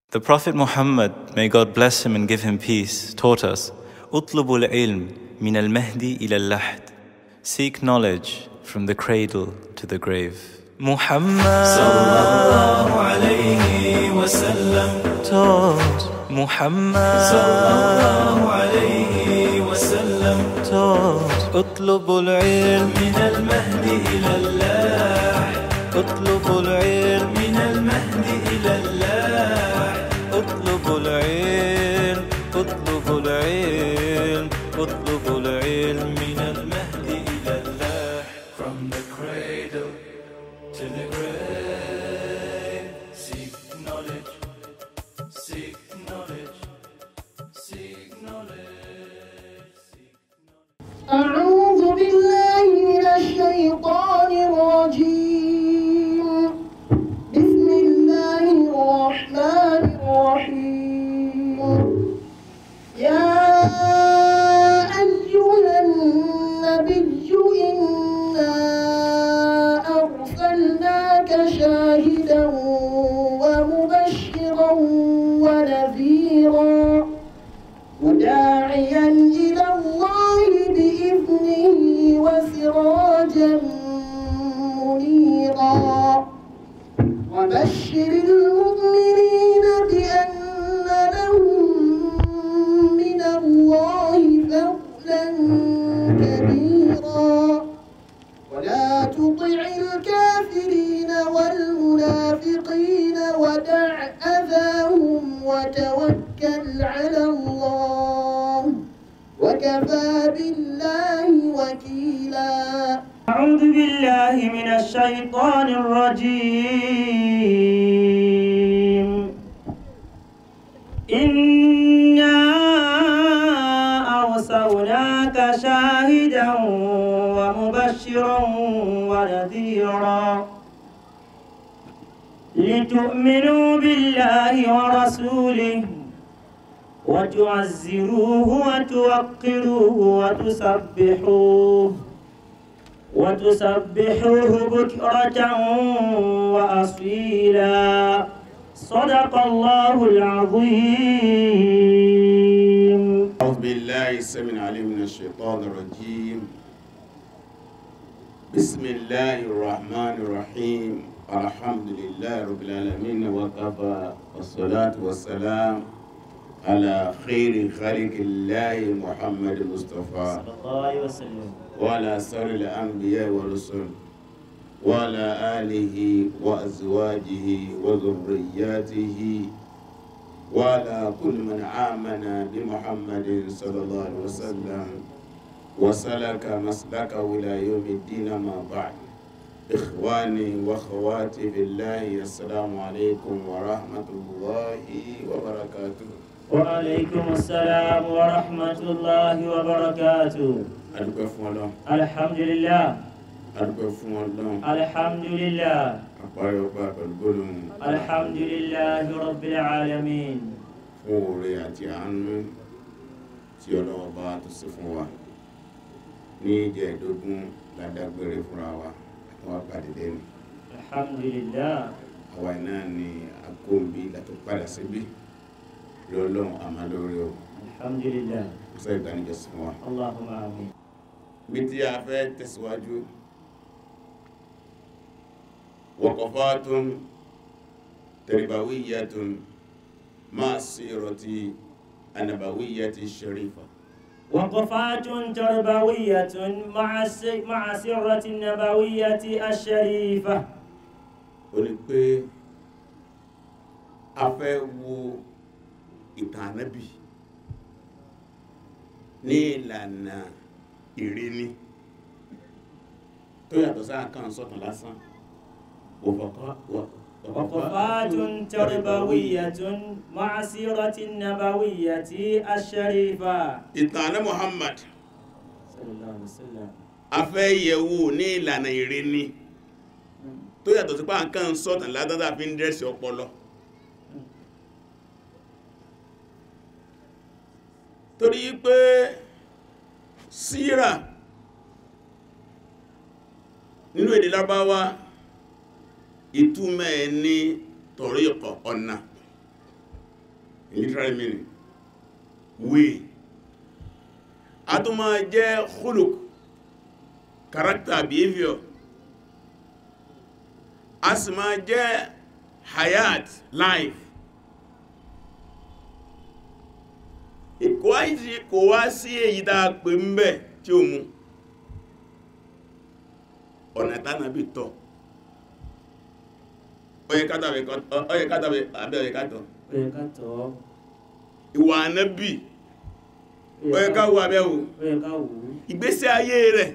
The Prophet Muhammad, may God bless him and give him peace, taught us, اطلبوا العلم من المهدي إلى اللحد. Seek knowledge from the cradle to the grave. Muhammad sallallahu alayhi wa sallam taught. Muhammad sallallahu alayhi wa sallam taught. اطلبوا العلم من المهدي إلى اللحد. اطلبوا العلم من المهدي إلى اللحد. اطلبوا العلم اطلبوا العلم اطلبوا العلم من المهدي إلى اللحد. From the cradle to the grave. Seek knowledge, seek knowledge, seek knowledge. أعوذ بالله من الشيطان الرجيم بسم الله الرحمن الرحيم يا أيها النبي إنا أرسلناك شاهدا ومبشرا ونذيرا وداعيا إلى الله بإذنه وسراجا منيرا وبشر المؤمنين بأن لهم من الله فضلا كبيرا ولا تطع الكافرين والمنافقين ودع أذاهم وتوكل على الله وكفى بالله وكيلا أعوذ بالله من الشيطان الرجيم إنا أرسلناك شاهدا ومبشرا ونذيرا لتؤمنوا بالله ورسوله وتعزروه وتوقروه وتسبحوه وتسبحوه بكرة وأصيلا صدق الله العظيم أعوذ بالله السميع العليم من الشيطان الرجيم بسم الله الرحمن الرحيم الحمد لله رب العالمين وكفى والصلاة والسلام على خير خلق الله محمد المصطفى صلى الله عليه وسلم وعلى سر الأنبياء والرسل وعلى آله وأزواجه وذرياته وعلى كل من آمن بمحمد صلى الله عليه وسلم وسلك مسلكه إلى يوم الدين ما بعد إخواني وأخواتي في الله السلام عليكم ورحمة الله وبركاته وعليكم السلام ورحمة الله وبركاته adúpẹ́ fún ọlọ́run الحمد لله adúpẹ́ fún ọlọ́run الحمد لله àparí ọba pẹ̀lú gbólóhùn الحمد لله رب العالمين fún oore àti àánú tí ọlọ́run bá tó ṣe fún wa ní ìjẹ́ẹ̀dógún ládágbére fúnra wa àwọn àpàdé ní الحمد لله àwa iná ni akóńbí látó padà síbí lọ́lọ́run àmàlórí o الحمد لله sọ ìgbànijọ́sí fún wa اللهم آمين bí tí a fẹ́ tẹ̀síwájú waqafatun tarbawiyyatun ma'a sirati an-nabawiyyati sharifa وقفات تربوية مع الس- مع سرة النبوية الشريفة ó ní pé a fẹ́ wo ìtàn ànábì ní ìlànà ìríní tó yàtọ̀ sáà kan sọ̀tàn lásán وقفات تربوية مع سيرة النبوية الشريفة ìtàn àná Muhammad صلى الله عليه وسلم a fẹ́ yẹ̀wò ní ìlànà ìríní tó yàtọ̀ sí pé à ń kàn sọ̀tàn ládádá fi ń dẹ́sì ọpọlọ torí pé síra nínú èdè lábáwá ìtumọ̀ ẹ̀ ní tọ̀ríkọ̀ ọ̀nà literary meaning way a tún máa jẹ́ khuluk character behavior a sì máa jẹ́ hayat life kò wá sí- kò wá sí èyí tá a pè ń bẹ̀ tí ó mú ọ̀nà tánàbí tọ́ ọyẹ kátàbí ọyẹ kátàbí àbí ọyẹ kátọ̀ ó yẹ ká tọ̀ ọ́ ìwà ànábì ó ọyẹ ká wo abẹ́wò ó yẹ ká wò ó ìgbésí ayé rẹ̀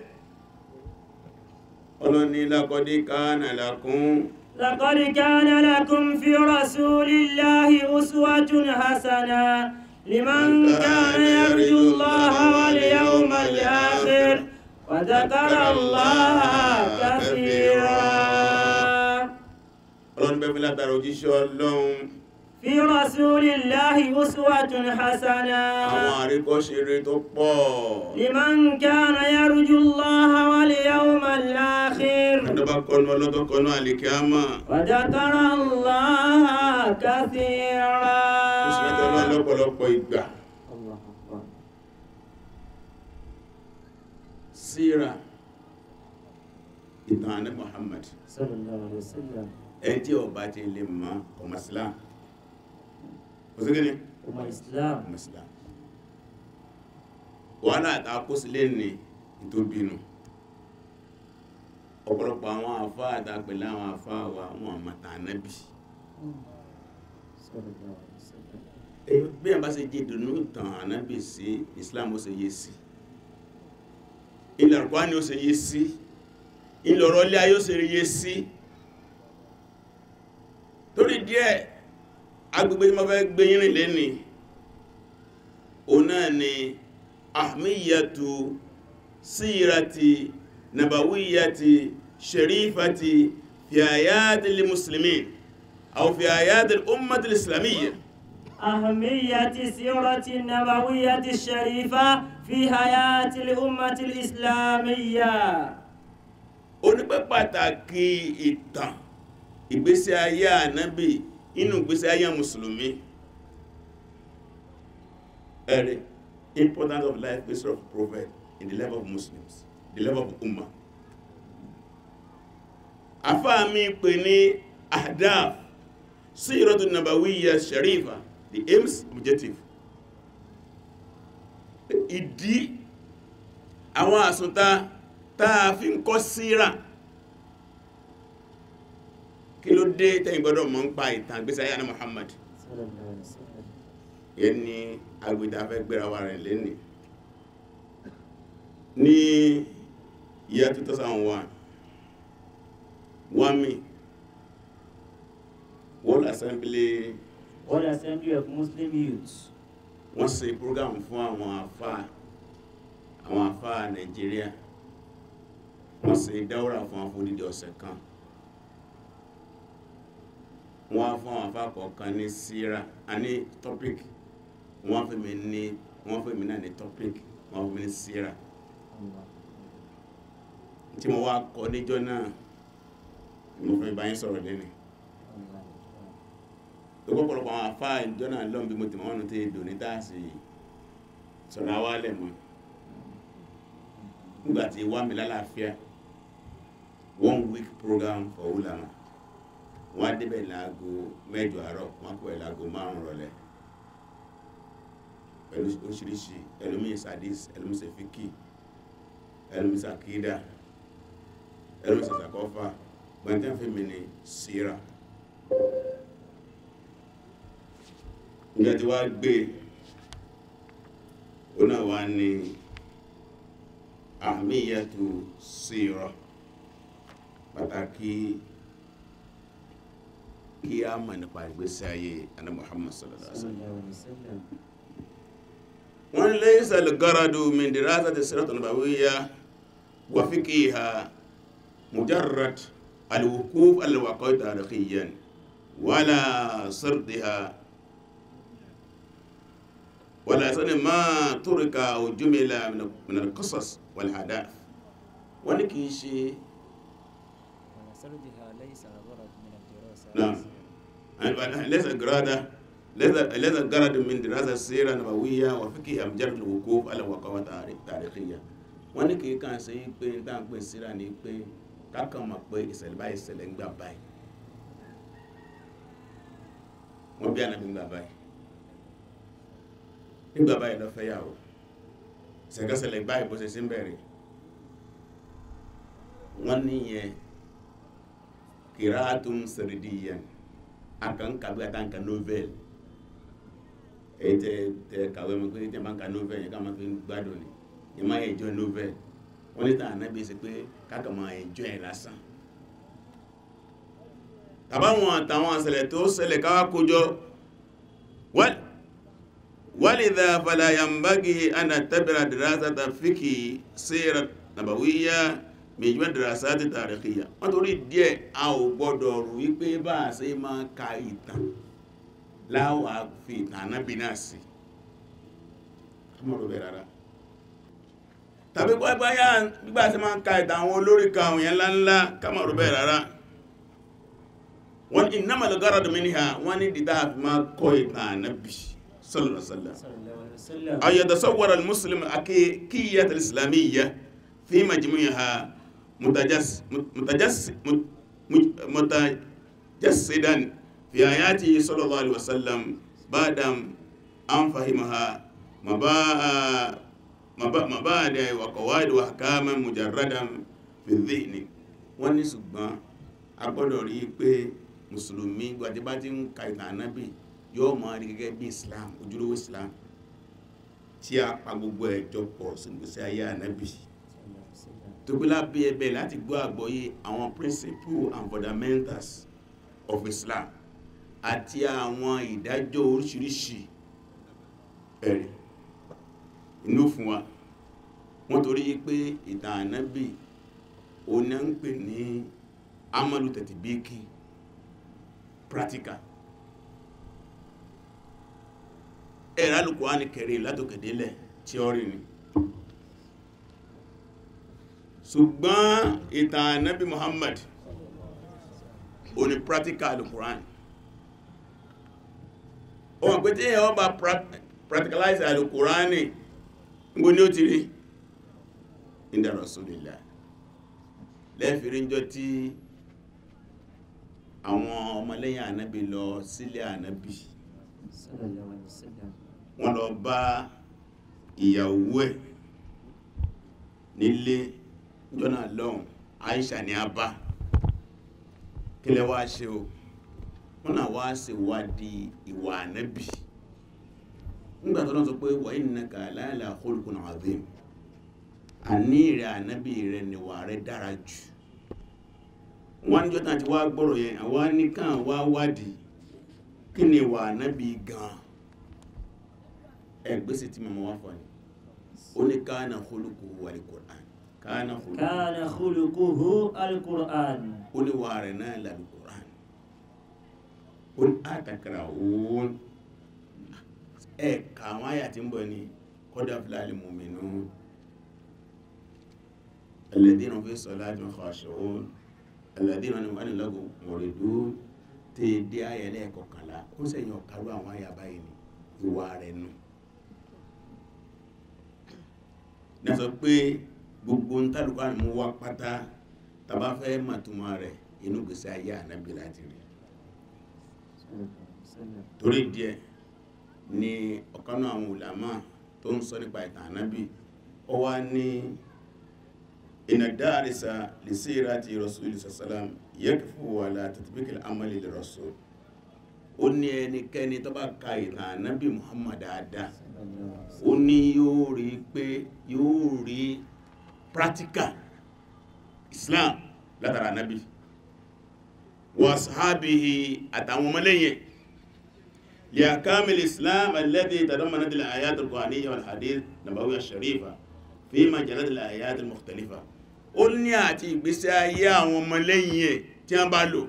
ọlọ́ni lákọ́dé kánà lákún لقد كان لكم في رسول الله أسوة حسنة لمن كان يرجو الله واليوم الآخر وذكر الله كثيرا ọlọ́ni bẹ́ẹ̀ fi látara òjíṣẹ́ ọlọ́run في رسول الله أسوة àwọn حسنة àríkọ́ṣeré tó pọ̀ لمن كان يرجو الله واليوم الآخر ẹ̀dọ́bá kọnu ọlọ́tọ́ kọnu àlìkíámà وذكر الله كثيرا ó sì rántí ọlọ́run lọ́pọ̀lọpọ̀ ìgbà الله أكبر síra ìtàn àní Muhammad صلى الله عليه وسلم ẹni tí ọba ti lè mọ ọmọ Islam kò sí kíni ọmọ Islam ọmọ Islam wàhálà àtàkósílẹ̀ ní ìtóbinú ọ̀pọ̀lọpọ̀ àwọn àfáà àtàpẹ̀lẹ̀ àwọn àfáà wa wọn àmàtà ànábì صلى الله عليه وسلم Èyí- bí ẹ bá ṣe jẹ́ ìdùnnú tàn ànábì sí Islam ó ṣe yé sí ilẹ̀ ọ̀pá ni ó ṣe yé sí ilẹ̀ ọ̀rọ̀ ilé ayé ó ṣe yé sí torí díẹ̀ agbègbè tí mo fẹ́ gbé yín rìn lẹ́ni òun náà ni ahmiyatu sírati nabawiyati sharifati fi ayatil muslimin aw fi ayatil ummatil islamiyya أهمية سيرة النبوية الشريفة في حياة الأمة الإسلامية onípẹ́ pàtàkì ìtàn ìgbésí ayé ànábì inú ìgbésí ayé mùsùlùmí ẹ̀rẹ̀ importance of life history of prophet in the level of muslims the level of ummah afáà mi pè ní ahdaf síratu nabawiyya sharifa the aims objective ìdí àwọn àsùntà táa fi ń kọ́ síra kí ló dé tẹ́yìn gbọ́dọ̀ mọ̀ ń pa ìtàn gbésí ayé àná Muhammad صلى الله عليه وسلم yẹn ni agbèdá fẹ́ gbéra wa rẹ̀ lẹ́nì ní year 2001 wami World Assembly World Assembly of Muslim Youths wọ́n ṣe program fún àwọn àfá àwọn àfá Nàìjíríà wọ́n ṣe dáwọ́rà fún àwọn fòdìdí ọ̀sẹ̀ kan wọ́n á fún àwọn àfá kọ̀ọ̀kan ní síra a ní topic wọ́n fẹ́ mi ní wọ́n fẹ́ mi náà ní topic wọ́n fẹ́ mi ní síra tí mo wá kọ níjọ́ náà mo fẹ́ bá yín sọ̀rọ̀ lẹ́nu ọ̀pọ̀lọpọ̀ àwọn àfá ìjọ náà lọ́n bí mo ti mọ̀ wọ́n ti dò ní táàsì sọ̀rọ̀ awálẹ̀ mọ́ nígbàtí wá mi lálàáfíà one week program for ulama wọ́n á débẹ̀ láago mẹ́jọ àárọ̀ wọ́n á kọ́ ẹ̀ láago márùn rọ̀lẹ́ pẹ̀lú oríṣiríṣi ẹlòmíì sadis ẹlòmíì sefiki ẹlòmíì sakida ẹlòmíì sasakọfa gbẹ̀ntẹ́ fún mi ní sira nígbà tí wá gbé ó náà wá ní àmìyàtò sira pàtàkì kí a mọ̀ nípa ìgbésí ayé ana Muhammad sallallahu alaihi wasallam صلى الله عليه وسلم wọ́n laysa al-garadu min dirasati sirat an-nabawiyya wa fiqhiha mujarrad al-wuquf al-waqi' tarikhiyan wala sardiha wala sani ma turika aw jumila min- min al-qisas wal hadath wọ́n ní kìí ṣe وسردها ليس الغرض من الدراسة نعم laysa al-garada لذا غرض من دراسة السيرة النبوية وفقه مجرد الوقوف على وقوع تاريخية wọ́n ní kìí kàn sí pé n táà ń pè síra ní pé kákan mọ̀ pé ìṣẹ̀lẹ̀ báyìí ìṣẹ̀lẹ̀ ń gbà báyìí wọ́n bí ànábì ń gbà báyìí nígbà báyìí lọ fẹ́yàwó ṣẹ̀kẹ́ṣẹ̀lẹ̀ báyìí bó ṣe sí ń bẹ̀rẹ̀ wọ́n níyẹn kìráàtún sẹ̀rìdìyàn àkànkàbí àtànkà novel èyí tẹ tẹ kàwé mọ̀ pé tẹ máa ń ka novel yẹn ká máa fi gbádùn ni yẹn máa enjoy novel wọ́n ní tàn ànábì sí pé káàkà máa enjoy ẹ̀ lásán tàbáwọn àtàwọn àṣẹlẹ̀ tó ṣẹlẹ̀ káwà kójọ walidha fala yambagi ana tabira dirasata fiki sira nabawiyya mìíjúmọ́ dirasati tarikhiyya wọ́n torí díẹ̀ a ò gbọ́dọ̀ rú wípé bá a ṣe máa ka ìtàn láwà fi ìtàn ànábì náà sí ọmọdé rárá tàbí pẹ́pẹ́yà gbígbà tí máa ń ka ìtàn àwọn olórí ka àwọn yẹn ńláńlá kamaru bẹ́ẹ̀ rárá wọ́n innamal gharadu minha wọ́n ní dídá àfi máa kọ́ ìtàn ànábì sallallahu alaihi wasallam sallallahu alaihi wasallam أن يتصور المسلم أكيكية الإسلامية في مجموعها متجس متجس متجسدا في آياته صلى الله عليه وسلم بعد أن فهمها مبا- مبا- مبادئ وقواعد وأحكاما مجردا في الذهن wọ́n ní ṣùgbọ́n a gbọ́dọ̀ rí i pé mùsùlùmí gbàdébá tí ń ka ìtàn ànábì yóò máa rí gẹ́gẹ́ bí islam ojúlówó islam tí a pa gbogbo ẹ̀jọ pọ̀ sígbésí ayé ànábì tó gbé lábẹ́ ẹbẹ̀ láti gbọ́ àgbọ́yé àwọn principles and fundamentals of islam àti àwọn ìdájọ́ oríṣiríṣi ẹ̀rí inú fún wa wọ́n torí pé ìtàn ànábì oní ń pè ní amalu tẹ̀tìbíkì practical ẹ̀rọ Al-Qur'ani kẹrì látòkèdélẹ̀ tíọ́rì ni ṣùgbọ́n ìtàn ànábì Muhammad oní practical Al-Qur'ani o wọ́n pé tí èyàn bá prac- practicalize Al-Qur'ani gbogbo ní ó ti rí inda Rasulillah lẹ́fìrí ń jọ tí àwọn ọmọlẹ́yìn ànábì lọ sílé ànábì sallallahu alaihi wasallam wọ́n lọ bá ìyàwó ẹ̀ nílé jọ́nà lọ́hùn Aisha ní a bá kí lẹ wá ṣe o wọ́n náà wá ṣe wádìí ìwà ànábì nígbà tó lọ́n sọ pé wa innaka la'ala khuluqin azim àní rẹ̀ ànábì rẹ̀ níwà rẹ̀ dára jù wọ́n ní jọ́ta ti wá gbọ́rọ̀ yẹn àwa nìkan wá wádìí kí ni ìwà ànábì gan ẹgbẹ́sẹ̀ tí mọ̀mọ́ wá fọ́ ni ó ní kana khuluquhu al-Qur'an kana khuluquhu kana khuluquhu al-Qur'an ó ní wà rẹ̀ náà lal-Qur'an ó ní atakrahun ẹ̀ka àwọn àyà tí ń bọ̀ ni qad aflaha al-mu'minun alladhina fi salatihim khashi'un alladhina hum 'anil lagwi mu'ridun tí dé ayẹlẹ́ kọkànlá ó sẹ́yìn ọ̀kàrú àwọn àyà báyìí ni ìwà rẹ̀ nù ní sọ pé gbogbo ń tàlùkọ́ àmì mú wá pátá tàbá fẹ́ màtúmọ̀ rẹ̀ inú gbèsè ayé ànábì láti rí torí díẹ̀ ni ọ̀kan náà àwọn ulama tó ń sọ nípa ìtàn ànábì ó wá ní inna darisa li sirati rasuli sallam yakfu ala tatbiqil amali li rasul ó ní ẹnikẹ́ni tó bá ka ìtàn ànábì muhammad dáadáa ó ní yóò rí pé yóò rí practical islam látara ànábì wa sahabihi àtàwọn ọmọlẹ́yìn لأكامل الإسلام الذي تضمنت الآيات القرآنية والحديث النبوي الشريفة في مجالات الآيات المختلفة ó ní àti ìgbésí ayé àwọn ọmọlẹ́yìn ẹ̀ tí wọ́n bá lò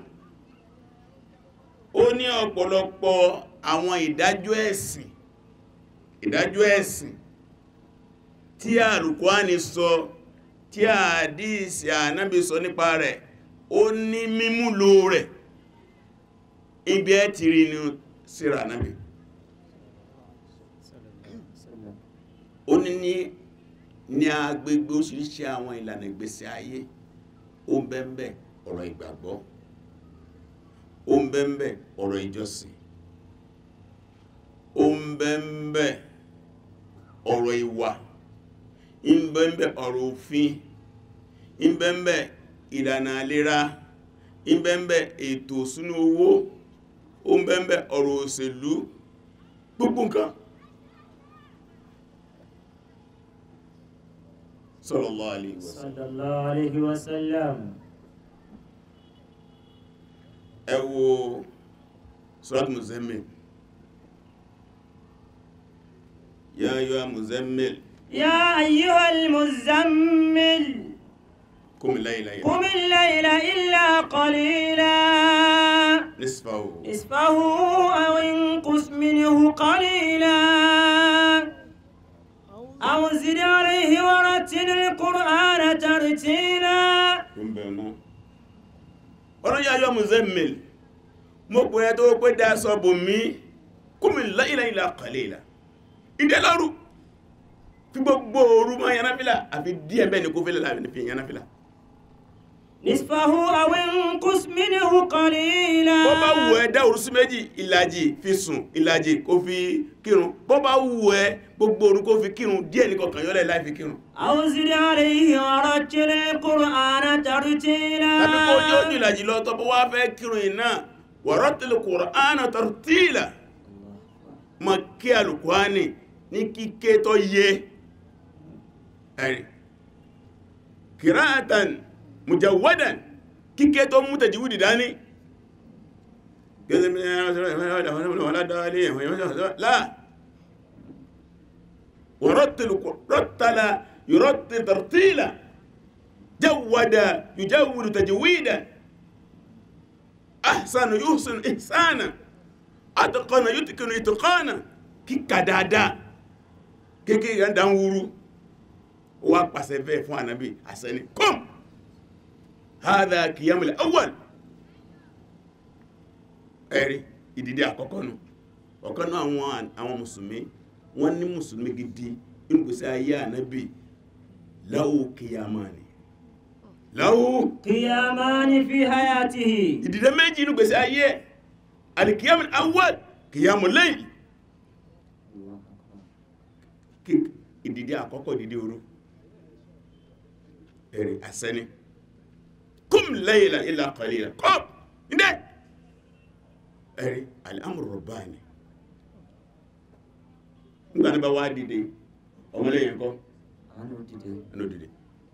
ó ní ọ̀pọ̀lọpọ̀ àwọn ìdájọ́ ẹ̀sìn ìdájọ́ ẹ̀sìn tí àlùkùránì sọ tí àdíìsì ànábì sọ nípa rẹ̀ ó ní mímúlò rẹ̀ ibi ẹ̀ ti rí ní síra ànábì ó ní ní ní agbègbè oríṣiríṣi àwọn ìlànà ìgbésí ayé ó ń bẹ́ẹ̀ ọ̀rọ̀ ìgbàgbọ́ ó ń bẹ́ẹ̀ ọ̀rọ̀ ìjọsìn ó ń bẹ́ẹ̀ ọ̀rọ̀ ìwà ń bẹ́ẹ̀ ọ̀rọ̀ òfin ń bẹ́ẹ̀ ìlànà àlera ń bẹ́ẹ̀ ètò ìṣúná owó ó ń bẹ́ẹ̀ ọ̀rọ̀ òṣèlú gbogbo nǹkan sallallahu alaihi wasallam sallallahu alayhi wa sallam ẹ wo surat muzammil ya ayyuha muzammil يا أيها المزمل qum layla قم الليل إلا قليلا nisfahu نصفه أو انقص منه قليلا أو زد عليه ورتل القرآن ترتيلا qum bẹ̀rẹ̀ ọ̀rọ̀ ya ayyuha muzammil mo pè ẹ́ tó pé dá sọ́bù mi qum layla illa qalila ìdẹ́lọ́rù fi gbogbo òru mọ́ yanáfílà àfi díẹ̀ bẹ́ẹ̀ ni kó fẹ́lẹ̀ láàrin fi yanáfílà نصفه أو انقص منه قليلا bọ́ bá wù ẹ́ dá òru sí méjì ìlàjì fi sùn ìlàjì kó fi kírun bọ́ bá wù ẹ́ gbogbo òru kó fi kírun díẹ̀ ní kọkàn yọ́lẹ̀ láì fi kírun أو زد عليه ورتل القرآن ترتيلا tàbí kó yóò jù ìlàjì lọ tọ́ bọ́ wá fẹ́ kírun iná warattil Qur'ana tartila ma kí alùkùránì ní kíké tó yé ẹ̀rì kìráàtàn mujawwadan kíké tó mú tajwidi dání لا ورتل رتل يرتل ترتيلا جود يجود تجويدا أحسن يحسن إحسانا أتقن يتقن إتقانا kíkà dáadáa kéèkéè yà ń dá ń wúrú wà pàṣẹ bẹ́ẹ̀ fún ànábì àṣẹni kom hádà kìyàmùlẹ̀ awwal ẹ̀rí ìdìdí àkọ́kọ́ nù ọ̀kan náà àwọn àwọn mùsùlùmí wọ́n ní mùsùlùmí gidi ìgbésí ayé ànábì láwù kìyàmánì láwù قيامان في حياته ìdìdí méjì inú gbèsè ayé alìkìyàmùlẹ̀ awwal kìyàmù layl kí- ìdìdí àkọ́kọ́ ìdìdí òru ẹ̀rí àṣẹni kum layla illa qalila kọ́p ndẹ́ ẹ̀rí al-amru rabbani nígbà ní bá wá dìde ọmọlẹ́yìn kọ́ ẹnu dìde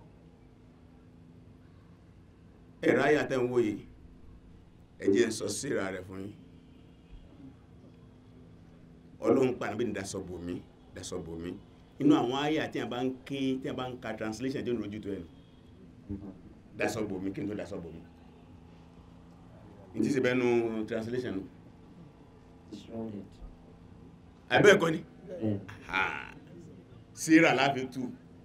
ẹ̀rọ ayàtẹ̀ ń wòye ẹjẹ́ ń sọ síra rẹ̀ fún yín ọlọ́run pàdé bí ní dasọ̀bò mi dasọ̀bò mi inú àwọn ayà tí a bá ń ké tí a bá ń ka translation tí ó ń rojú tó ẹnu dasọ̀bò mi kí n tó dasọ̀bò mi ní tí sì bẹ́nu translation nù àbẹ́ ẹ̀kọ́ ni Ah, síra láfi tú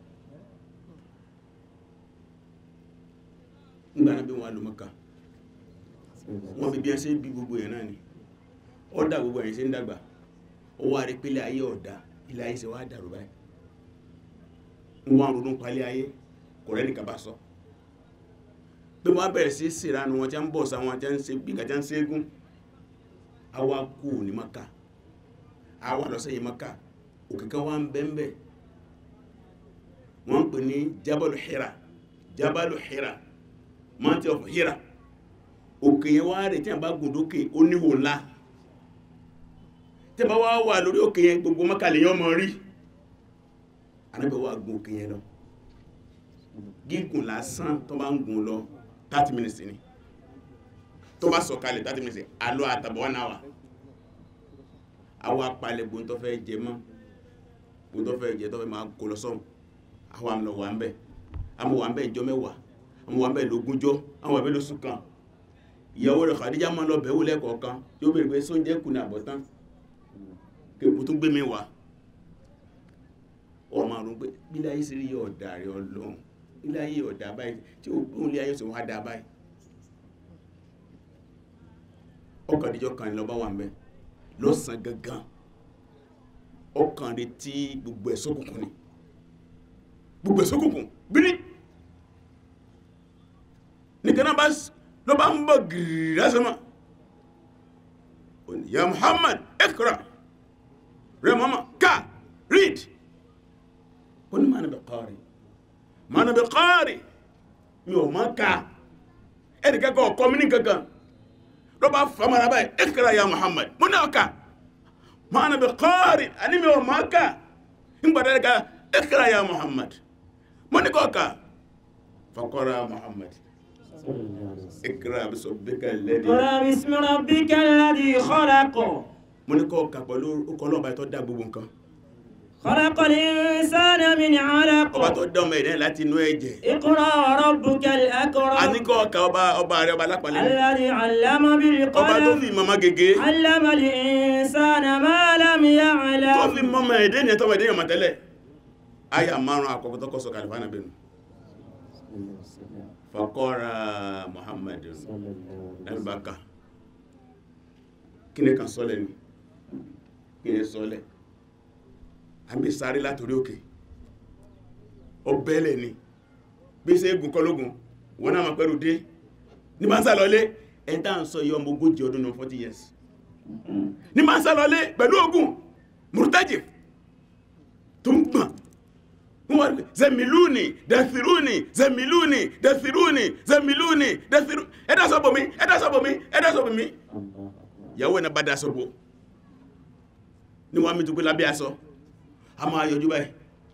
nígbà náà bí wọ́n lò mọ́ka wọ́n fi bí ẹ́ sí bí gbogbo ẹ̀ náà ni ọ̀dà gbogbo ẹ̀yìn sí ń dàgbà ó wá rí pé ilé ayé ọ̀dá ilé ayé ṣe wá dàrú báyìí wọ́n ronú palẹ̀ ayé kò rẹ́ nìkan bá sọ pé wọ́n bẹ̀rẹ̀ sí síranú wọn tí a ń bọ̀ sáwọn tí a ń ṣe bí gàjá ń ṣẹ́gun àwa kú ní maka àwa lọ sẹ́yìn maka òkè kan wá ń bẹ́ńbẹ́ wọ́n ń pè ní jabalu hira jabalu hira mountain of hira òkè yẹn wá rẹ̀ tí a bá gùn dókè ó níhò ńlá tí a bá wá wà lórí òkè yẹn gbogbo mọ́kàlẹ̀ yẹn mọ́ rí anábẹ̀ wá gùn òkè yẹn lọ gígùn lásán tó bá ń gùn lọ 30 minutes ni tó bá sọ̀kalẹ̀ 30 minutes alọ́ àtàbọ̀ one hour àwọn apalẹ̀ gbóhùn tó fẹ́ jẹ mọ́ gbóhùn tó fẹ́ jẹ tó fẹ́ máa kó lọ sọ́hùn àwọn àmì lọ wà ń bẹ̀ àmì wà ń bẹ̀ ìjọ mẹ́wàá àmì wà ń bẹ̀ lógúnjọ́ àmì wà ń bẹ̀ lóṣù kan ìyàwó rẹ̀ Khadija máa lọ bẹ̀wò lẹ́kọ̀ọ̀kan yóò bèèrè pé sóúnjẹ kù ní àbọ̀tán kèkù tún gbé mi wá ọ máa rún pé bílẹ̀ ayé sí rí ọ̀dà rẹ̀ ọlọ́run bílẹ̀ ayé ọ̀dà báyìí tí ó gbóhùn lé ayé sì wá dá báyìí ọkọ̀ àdíjọ́ kan lọ bá wà ń bẹ́ lọ́sàn gangan ọkàn rẹ̀ tí gbogbo ẹ̀ ṣókùnkùn ni gbogbo ẹ̀ ṣókùnkùn bírí nìkan náà bá s- ló bá ń bọ̀ gìrì lásánmà Ó ní, ya Muhammad ikra rẹ mọ́mọ́ ká read ó ní ma na bi qari ma na bi qari mi ò má ká ẹni kankan ọkọ mi ní kankan ló bá famara báyìí ikra ya Muhammad mo náà ká ma na bi qari ani mi ò má ká ń gbàdá ká ikra ya Muhammad mo ní kọ́ ká faqara Muhammad ikra bisrabbika alladhi اقرأ باسم ربك الذي خلق mo ní kọ́ ká pẹ̀lú ọkọ̀ ọlọ́ọ̀bá tó dá gbogbo nǹkan خلق الإنسان من علق ọba tó dá ọmọ ẹ̀dẹ́ láti inú ẹ̀jẹ̀ اقرأ وربك a الأكرم ní kọ́ ọ̀ka ọba ọba rẹ̀ ọba alápàlẹ́ الذي علم ọba tó بالقلم fi mọ́mọ́ gègé علم الإنسان ما لم tó يعلم fi mọ́mọ́ ẹ̀dẹ́ ní ẹ̀tọ́mọ̀ ẹ̀dẹ́ yọmọ tẹ́lẹ̀ aya márùn àkọ́kọ́ tó kọ́ sọ kàlífà náà bẹ̀rù faqara Muhammad nàbàkà kí ni kan sọ́lẹ̀ ni kí ni sọ́lẹ̀ àbí sáré látorí òkè ọbẹ̀lẹ̀ ni bí ṣe gùn kọlógún wọ́n náà ma pẹ̀rù dé ní máa ń sá lọlé ẹ̀ntà ń sọ yọ ọmọ ogójì ọdún náà 40 years ní máa ń sá lọlé pẹ̀lú ogun murtaji tó ń gbọ̀n wọ́n zẹ̀mìlúni dẹ̀fìrúni zẹ̀mìlúni dẹ̀fìrúni zẹ̀mìlúni dẹ̀fìrú ẹ̀dá sọ́bọ̀ mi ẹ̀dá sọ́bọ̀ mi ẹ̀dá sọ́bọ̀ mi ìyàwó ẹ̀nà bá dá sọ́bọ̀ ní wọ́n mi tó pé lábẹ́ aṣọ a máa yọjú báyìí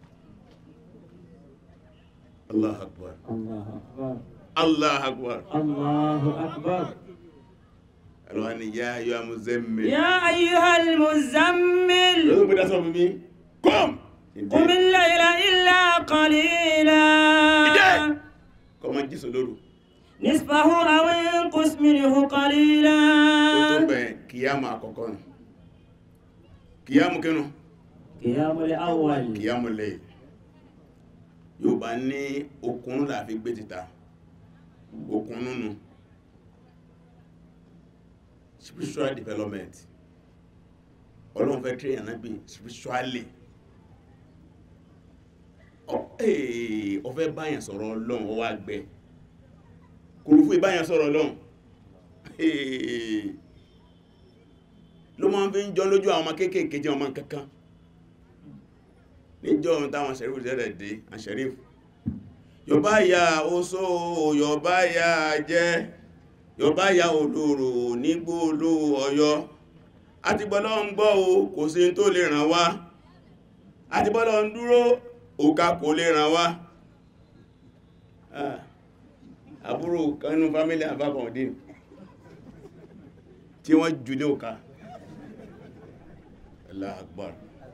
Allah akbar الله أكبر Allah akbar الله أكبر ẹ̀rọ ni yá ayọ́ amúzẹ́mẹ́ يا أيها المزمل lọ́dún pé dá sọ́bọ̀ mi kom قم الليل إلا قليلا ìdẹ́ kọmọ jísọ lóru نصفه أو انقص منه قليلا ó tó bẹ̀ kíyàmù àkọ́kọ́ nù kíyàmù kínú قيام الأول kíyàmù lẹ́yìn yóò bá ní okun láàfi gbé títà okun nínú spiritual development ọlọ́run fẹ́ train ànábì spiritually Ọ- ee, ó fẹ́ báyàn sọ̀rọ̀ ọlọ́run ó wá gbẹ kòròfú ìbáyàn sọ̀rọ̀ ọlọ́run Ee, ló máa ń fi ń jọ lójú àwọn ọmọ kéékèèké jẹ́ ọmọ kankan níjọ́ ohun táwọn ṣẹ̀rífù tẹ́lẹ̀ dé àṣẹ̀rífù yọba ya oṣó yọba ya jẹ́ yọba ya olóró nígbòló ọ̀yọ́ àti bọ́lọ́ ń gbọ́ o kò sí tó lè ràn wá àti bọ́lọ́ ń dúró òkà kò lè ràn wá Ah, àbúrò kanú fámílì àbákọ̀ọ́dín tí wọ́n jù ní òkà Allahu Akbar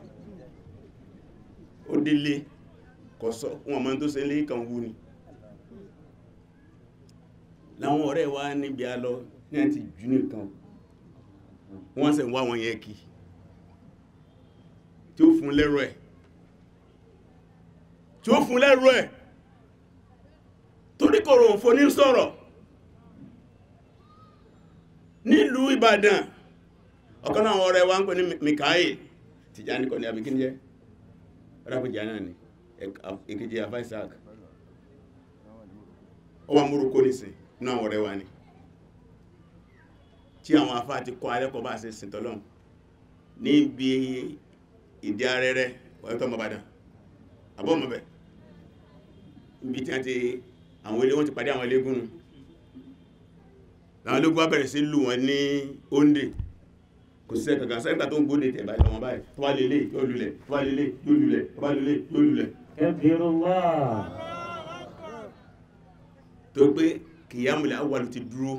ó délé kọ̀sọ́ wọn mọ́ tó ṣe lé kan wú ni láwọn ọ̀rẹ́ wa níbi a lọ ní àti jù nìkan wọ́n ṣe ń wá wọn yẹ kí tí ó fún lẹ́rọ ẹ̀ tí ó fún lẹ́rọ ẹ̀ torí kòrò òfò ní sọ̀rọ̀ nílùú Ìbàdàn ọ̀kan náà àwọn ọ̀rẹ́ wa ń pè ní Mikael Tìjání kọ́ ní abikí jẹ́ rábìjà náà ni èkejì àfá Isaac ó wà múrùkú nìsìn náà àwọn ọ̀rẹ́ wa ni tí àwọn afá ti kọ́ alẹ́kọ̀ọ́ bá ṣe sìntọ́lọ́n níbi ìdí arẹ́rẹ́ ọ̀yọ́tọ́ mọ̀bàdàn àbọ́ mọ̀bẹ̀ níbi tí wọ́n ti àwọn ilé wọ́n ti pàdé àwọn ilégún nù láwọn ilégún wá bẹ̀rẹ̀ sí lù wọn ní oúnjẹ kò sí ẹ̀kàkà sẹ́gbà tó ń gbóde tẹ̀bà ìlọ́mọ báyìí tó wá lélẹ̀ yóò lulẹ̀ tó wá lélẹ̀ yóò lulẹ̀ tó wá lélẹ̀ yóò lulẹ̀ كبر الله tó pé kìyàmùlẹ̀ awwal ti dúró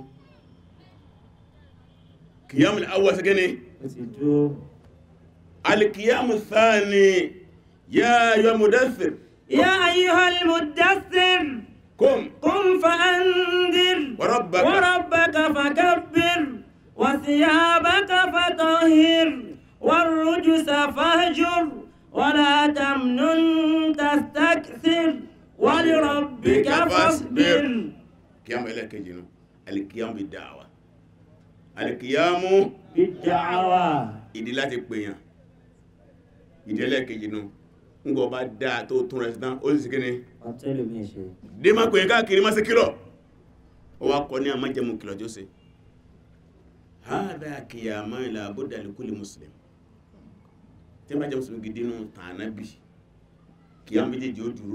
kìyàmùlẹ̀ awwal sí gẹ́ni وتدوم alìkìyàmù thani yá yọ mudaththir يا أيها المدثر kum قم فأنذر wa rabbaka وربك فكبر وثيابك فطهر والرجس فاهجر ولا تمنن تستكثر ولربك فاصبر kìyàmù ẹlẹ́kẹjì nù alìkìyàmù bí dáwà alìkìyàmù بالدعوة ìdí láti pèyàn ìdẹ́lẹ̀ kejì nù ńgbọ́ bá dáa tó tún rẹ̀ sí tán ó sì sí kíni ọtẹ́lù mi ṣe dé má pè é káàkiri má sí kìlọ̀ ó wá kọ́ ní àmájẹmú kìlọ̀ tí ó ṣe hádà kìyàmá ìlà àbúdà lèkúlè mùsùlùmí tí bá jẹ́ mùsùlùmí gidi nù tànábì kìyàmá méjèèjì ó dúró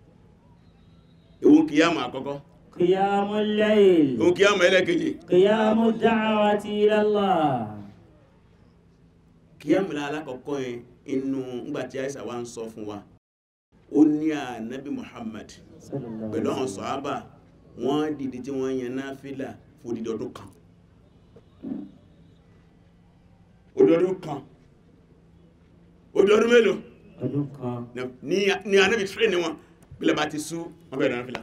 ewu kìyàmá àkọ́kọ́ قيام الليل ewu kìyàmá ẹlẹ́kejì قيام الدعوة إلى الله kìyàmá ìlà alákọ̀ọ́kọ́ yẹn inú ngbàtí àìsà wa ń sọ fún wa ó ní ànábì Muhammad صلى الله pẹ̀lú عليه àwọn وسلم sọ̀hábà wọ́n dìde tí wọ́n yan náfílà fún odidi ọdún kan odidi ọdún kan odidi ọdún mélòó ọdún kan ní ní anábì tírẹ̀ ní wọn bílẹ̀ bá ti sú wọ́n bẹ̀rẹ̀ náfílà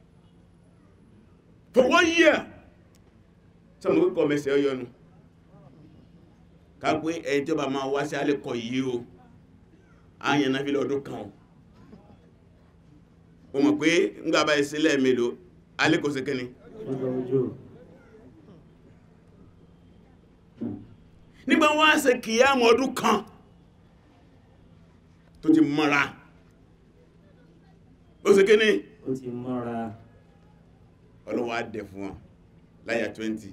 for one year sọmọ kíkọ́ mẹsẹ̀ ọyọnu ká pé ẹni tí ó bá máa wá sí alẹ́kọ̀ yìí o á yan náfílà ọdún kan o o mọ̀ pé ńgbà bá ìsílẹ̀ mélòó alẹ́kọ̀ sí kẹ́ni ọjọ́ ojú nígbà wọ́n á ṣe kìyàmù ọdún kan tó ti mọ́ra ó sì kí ní ó ti mọ́ra ọlọ́wọ́ á dẹ̀ fún wọn láyà 20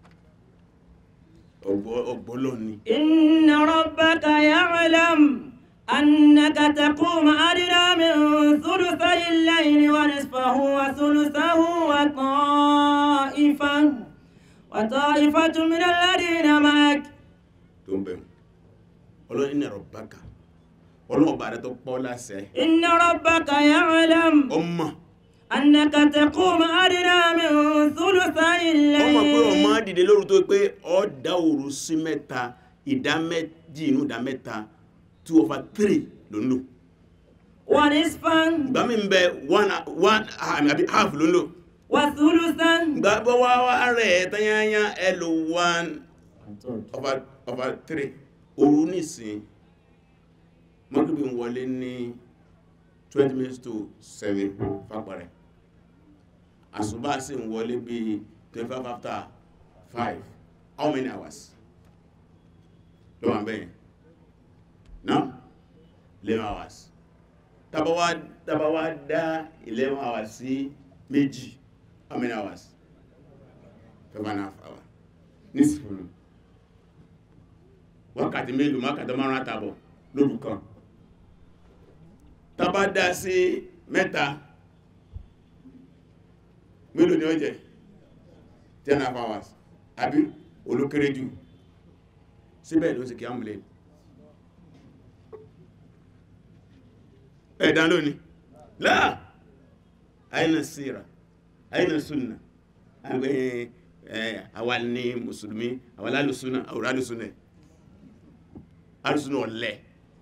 ọgbọ́lọ́ ni إن ربك يعلم أنك تقوم أدنى من ثلثي الليل ونصفه وثلثه وطائفة وطائفة من الذين معك tó ń bẹ̀rù ọlọ́run ní ẹ̀rọ bákà ọlọ́run bá rẹ̀ tó pọ́ láṣẹ إن ربك يعلم ọmọ أنك تقوم أدنى من ثلثي ọmọ pé ọmọ الليل dìde lóru tó pé ọ dá òru sí mẹ́ta ìdá méjì inú ìdá mẹ́ta 2 over 3 ló ń lò ونصفا ìgbà mi ń bẹ one one àbí half ló ń lò وثلثا ìgbà bọ́ wá wá rẹ̀ tanyanya ẹ lò one over over 3 òru nìsín mọ́gbìbì ń wọlé ní 20 minutes to 7 fàpẹrẹ àsùbá sì ń wọlé bí 25 after 5 how many hours ló wà bẹ́yẹn now 11 hours tàbá wá tàbá wá dá 11 hours sí méjì how many hours 5 and a half hours ní sùúrù wákàtí mélòó wákàtí márùn àtàbọ̀ lóru kan tàbá dá sí mẹ́ta mélòó ni ó jẹ́ 10 and a half hours àbí olókéré jù síbẹ̀ ló sì kí á múlẹ̀ ẹ̀dá lónìí láà àìnà síra àìnà súnà àwa ní mùsùlùmí àwa lálùsúnà àwòrán alùsúnà alùsúnà ọ̀lẹ́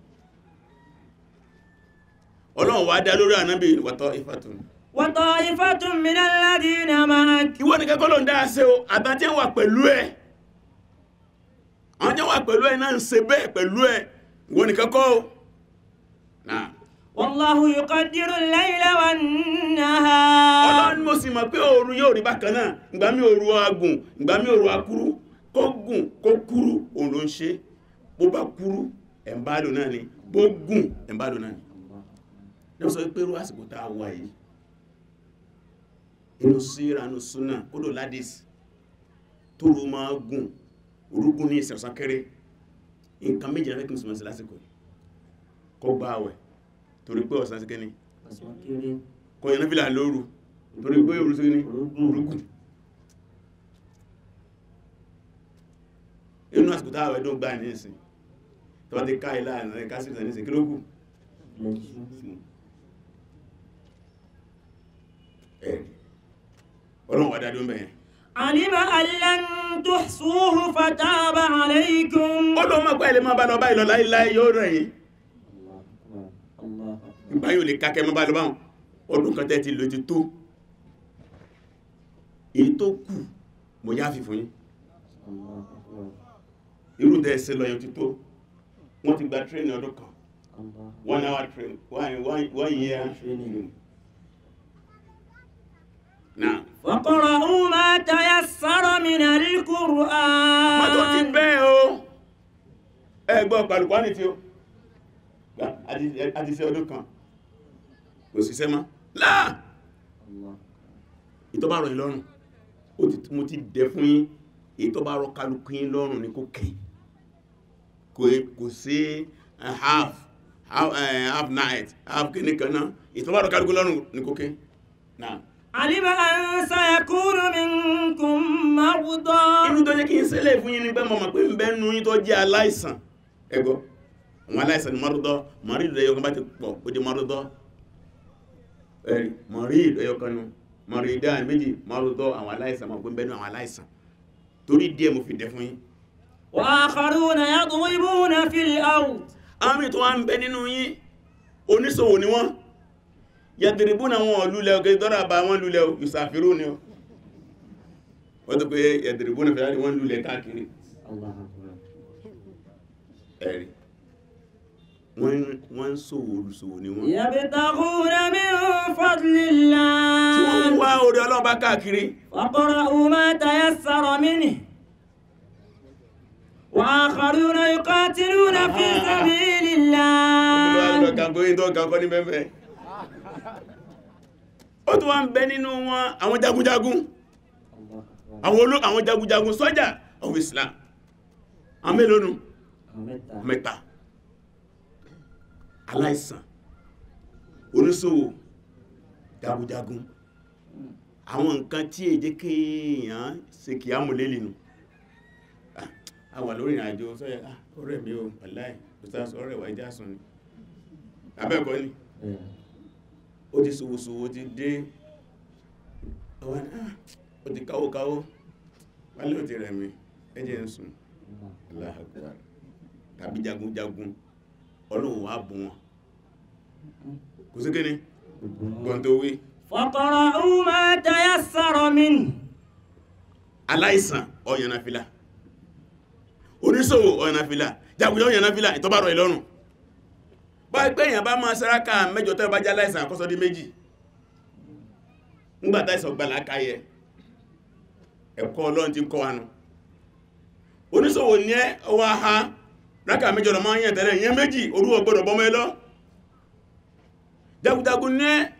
ọlọ́run wá dá lórí ànábì wàtọ́ ìfàtún وطائفة من الذين معك ìwọ ní kẹ́kọ́ ló ń dáa ṣe o àbájá wà pẹ̀lú ẹ̀ àwọn jẹ́ wà pẹ̀lú ẹ̀ náà ń ṣe bẹ́ẹ̀ pẹ̀lú ẹ̀ ìwọ ní kẹ́kọ́ o náà والله يقدر الليل والنهار ọlọ́run mo sì mọ̀ pé òru yóò rí bákan náà ìgbà mí òru agùn ìgbà mí òru akúrú kó gùn kó kúrú òun ló ń ṣe bó bá kúrú ẹ̀mbálò náà ni bó gùn ẹ̀mbálò náà ni lọ́wọ́ sọ pé irú àsìkò tá a wà yìí inú síra inú súnà kódò ládìs tó rú máa gùn orúgún ní ìsẹ̀sán kéré nǹkan méjì láfẹ́ kí n súnmọ́ sí lásìkò yìí kó gbá àwẹ̀ torí pé ọ̀sán sí kẹ́ni ọ̀sán kéré kọ yẹn náfílà lóru torí pé òru sí ní orúkùn inú àsìkò táwà ẹ̀dùn gbà ní ìsìn tó bá ti ká ilá àrẹ̀ kásìtà ní ìsìn kí ló kù lẹ́jú ẹ̀ ọlọ́run wà dádó mẹ́yẹn علم أن لن تحصوه فتاب عليكم ó lọ mọ́ pẹ́ ilé máa bá lọ báyìí lọ láìláì yóò rẹ̀ yìí الله أكبر الله أكبر ìgbà yóò lè kákẹ́ mọ́ bá lọ báwọn ọdún kan tẹ́ ti lò ti tó èyí tó kù mo yá fi fún yín الله أكبر irú tẹ́ ẹsẹ̀ lọ yóò ti tó wọ́n ti gba tírẹ́nì ọdún kan الله one hour train one, one, one year Training. now فقرأوا ما تيسر من القرآن má tó ti bẹ́ẹ̀ o ẹgbọ́ pàlùkwá ní tí ó àti ṣe ọdún kan kò síṣẹ́ mọ́ láà ìtọ́ bá rọ̀ yín lọ́rùn ó ti mo ti dẹ̀ fún yín ìtọ́ bá rọ̀ kálukú yín lọ́rùn ní kò kẹ́ kò kò sí eh, half half, eh, half night half kìíní kan náà ìtọ́ bá rọ̀ kálukú lọ́rùn ní kò kẹ́ náà علم أن سيكون منكم مرضى inú tó jẹ́ kí n ṣẹlẹ̀ fún yín ní pé mo mọ̀ pé ń bẹ́ nu yín tó jẹ́ aláìsàn ẹgbọ́ àwọn aláìsàn ni mọ́rúdọ́ mọ̀rídù ẹyọkan bá ti pọ̀ ó di mọ́rúdọ́ ẹ̀rì mọ̀rídù ẹyọkan nu mọ̀rídà méjì mọ́rúdọ́ àwọn aláìsàn mọ̀ pé ń bẹ́ nu àwọn aláìsàn torí díẹ̀ mo fi dẹ̀ fún yín وآخرون يضربون في الأرض àwọn mìí tó wá ń bẹ nínú yín oníṣòwò ni wọ́n yàtìrìbú na wọn lulẹ̀ ọ̀kẹ́ dọ́rà bá wọn lulẹ̀ ìsàfirú ni ó wọ́n tó pé yàtìrìbú na fẹ́rẹ́ wọ́n lulẹ̀ káàkiri ẹ̀rí wọ́n wọ́n ń ṣòwò olùṣòwò ni wọ́n يبتغون من فضل tí wọ́n ń الله wá orí ọlọ́ọ̀bá káàkiri فاقرأوا ما تيسر منه وآخرون يقاتلون في سبيل الله kàkóyìn tó kàkọ́ ní mẹ́fẹ́ ó tó wá ń bẹ nínú wọn àwọn jagunjagun àwọn olú àwọn jagunjagun sọ́jà of Islam àwọn mélòó nù mẹ́ta aláìsàn oníṣòwò jagunjagun àwọn nǹkan tí èjé kéèyàn ṣe kìí àmúlélì nù Ah, a wà lórí ìrìnàjò sọ́yẹ́ ah, ọ̀rẹ́ mi ò wàláì ustaz ọ̀rẹ́ wà ìjà sùn ni abẹ́ẹ̀kọ́ ni ó ti ṣòwòṣòwò ti dé ọwọ́n ah, ó ti káwó káwó wálé ò ti rẹ̀ mi ẹjẹ́ ń sùn Allahu Akbar tàbí jagunjagun ọlọ́run wà bù wọn kò sí kíni gbọ́n tó wí فاقرأوا ما تيسر منه aláìsàn ọ̀yànàfilà oníṣòwò ọ̀yànàfilà jagunjagun ọ̀yànàfilà ìtọ́bàrọ̀ ìlọ́run bá ẹgbẹ́ èèyàn bá máa sáraka mẹ́jọ tẹ́ bá já láìsàn àkọ́sọ́ dé méjì nígbàtá ìsọ̀ gbà lákàyẹ ẹ̀kọ́ ọlọ́run ti ń kọ́ wánu oníṣòwò ní ẹ́ ọwọ́ aha rákà mẹ́jọ lọ máa ń yẹ̀ tẹ́lẹ̀ yẹn méjì orú ọgbọ́dọ̀ bọ́mọ́ ẹ lọ jagunjagun ní ẹ́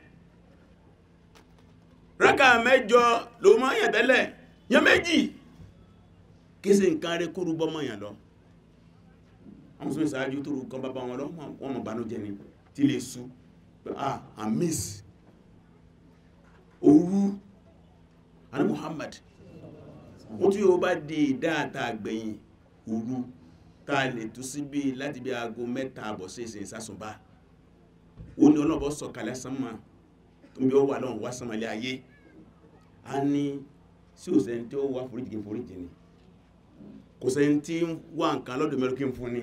rákà mẹ́jọ ló máa ń yẹ̀ tẹ́lẹ̀ yẹn méjì kí sí nǹkan rẹ kúrú bọ́mọ́ yàn lọ àwọn sọ ìsáájú tó rú kan bàbá wọn lọ wọ́n mọ̀ bánújẹ́ ni tí lè sú ah i miss òru àní Muhammad ó tí ó bá di dáata àgbẹ̀yìn òru tá a lè tú sí bí láti bí aago mẹ́ta àbọ̀ sí ìsìn ìsásùnbá ó ní ọlọ́bọ̀ sọ̀kalẹ̀ sánmà tó bí ó wà lọ́wọ́ wá sánmàlẹ̀ ayé a ní sí òsẹ́ni tí ó wá foríjì kí n foríjì ni kò sẹ́ni tí ń wá nǹkan lọ́dọ̀ mẹ́rin kí n fún ni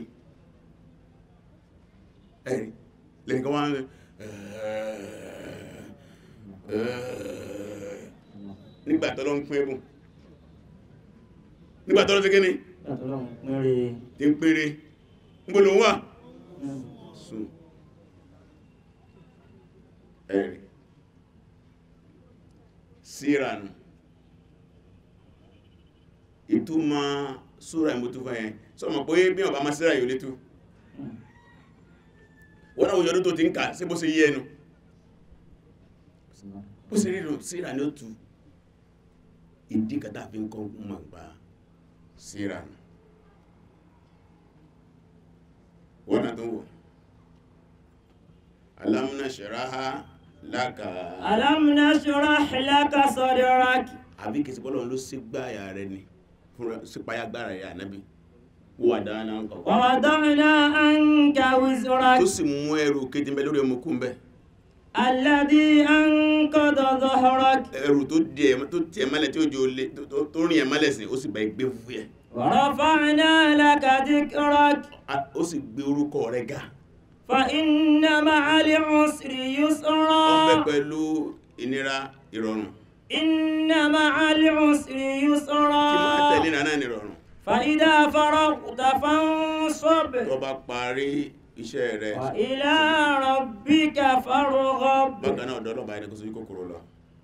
ẹ̀rí lẹ́yìn kan wá ń nígbà tọ́lọ́ ń pín ẹbùn nígbà tọ́lọ́ fi kíni tí ń pèrè ń bọ́ ló wà sùn ẹ̀rí sírànù ìtumọ̀ súra ìmútúfà yẹn sọmọ̀ pé bí ọba máa síra yóò létú wọ́n náà òyọ́dún tó ti ń kà sí bó ṣe yí ẹnu bó ṣe rírò síra ní ó tu ìdí kàtà fi ń kọ́ mọ̀ gbà síra nù wọ́n náà tó wò alam nashraha laka ألم نشرح لك صدرك àbí kìí sí pọ́lọ̀ ló sí gbáyà rẹ ni fún sípayá gbára rẹ ànábì wà dáná ń kọ̀ ووضعنا عنك وزرك tó sì mú ẹrù kejì ń bẹ lórí ọmọkú ń bẹ الذي أنقض ظهرك ẹrù tó di ẹ tó tiẹ̀ mọ́lẹ̀ tí ó jò lé tó- tó- tó rìn ẹ mọ́lẹ̀ sí ó sì bá gbé fúfú yẹ ورفعنا لك ذكرك A- ó sì gbé orúkọ rẹ ga فإن مع العسر ó ń bẹ يسرا pẹ̀lú ìnira ìrọ̀rùn إن مع العسر kí máa يسرا tẹ̀lé ìrànà ìrọ̀rùn فإذا فرغت فانصب tó bá parí iṣẹ́ rẹ وإلى ربك فارغب bákan náà ọ̀dọ́ ọlọ́ba ẹni kó sojú kòkòrò lọ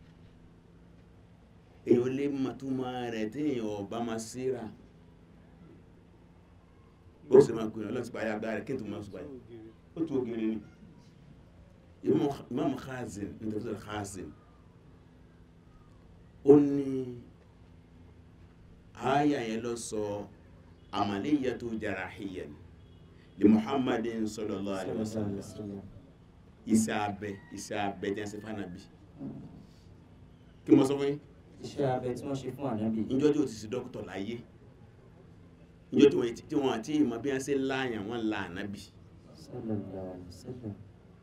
èyàn lè mọ̀ tó máa rẹ̀ tí èyàn ọba máa síra ó sì máa gbìyànjú ọlọ́sí parí agbára rẹ̀ kí n tó máa sùpáyà ó tó ògiri ni imam khazin ní tafsir khazin ó ní àyà yẹn lọ sọ amaliyatu jarahiyyan li muhammadin sallallahu alaihi wasallam iṣẹ́ abẹ iṣẹ́ abẹ jẹ́ sí fánàbí kí mo sọ fún yín iṣẹ́ abẹ tí wọ́n ṣe fún ànábì ìjọ tí ó ti sí dókítọ̀ láyé ìjọ tí wọ́n tí wọ́n àti ìmọ̀ bí wọ́n ṣe láàyàn wọ́n la ànábì sallallahu alaihi wasallam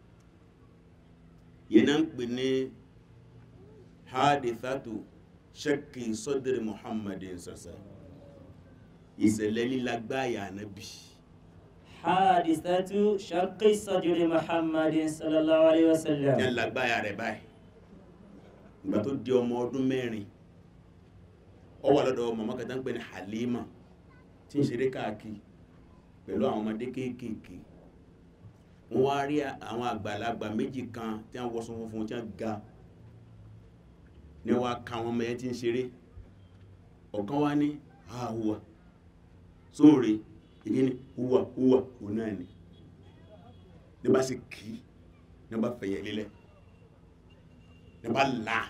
yẹn náà ń pè ní hadithatu shakki sọ́dẹ̀rẹ̀ muhammadin sọ̀sọ̀ ìṣẹ̀lẹ̀ lílagbáyà ànábì hadithatu shaqqi sadri muhammadin sallallahu alaihi wasallam ní alágbáyà rẹ̀ báyìí ìgbà tó di ọmọ ọdún mẹ́rin ó wà lọ́dọ̀ màmá kan tó ń pè ní halima tí ń ṣeré káàkiri pẹ̀lú àwọn ọmọdé kéékèèké wọ́n wá rí àwọn àgbàlagbà méjì kan tí wọ́n wọ́sọ funfun tí wọ́n ga ní wọ́n ka àwọn ọmọ yẹn tí ń ṣeré ọ̀kan wá ní àhùwà sóòrè ìkíní hùwà hùwà òun náà ni ní bá sì kí ní bá fẹ̀yẹ̀ lílẹ̀ ní bá là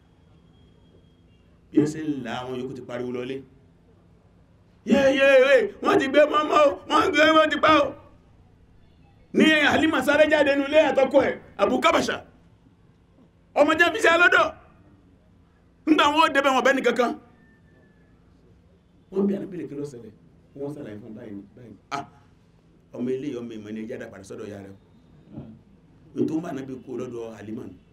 bí ó sì ń là àwọn yòókù ti pariwo lọlé yẹ́yẹ́ wọ́n ti gbé mọ́mọ́ wọ́n gbé wọ́n ti pa ọ́ ní Halima sáré jáde nulé àtọ́kọ́ ẹ̀ Abu Kabasha ọmọ jẹ́ fi sí alọ́dọ̀ nígbà wọ́n débẹ̀ wọn bẹ́ni kankan wọ́n bí anábìlẹ̀ kí ló ṣẹlẹ̀ wọ́n sàlàyé fún báyìí báyìí ah ọmọ ilé ọmọ ìmọ̀ ní ẹjá dàpàdé sọ́dọ̀ ya rẹ̀ ní tó ń bá anábì kó lọ́dọ̀ Halima nù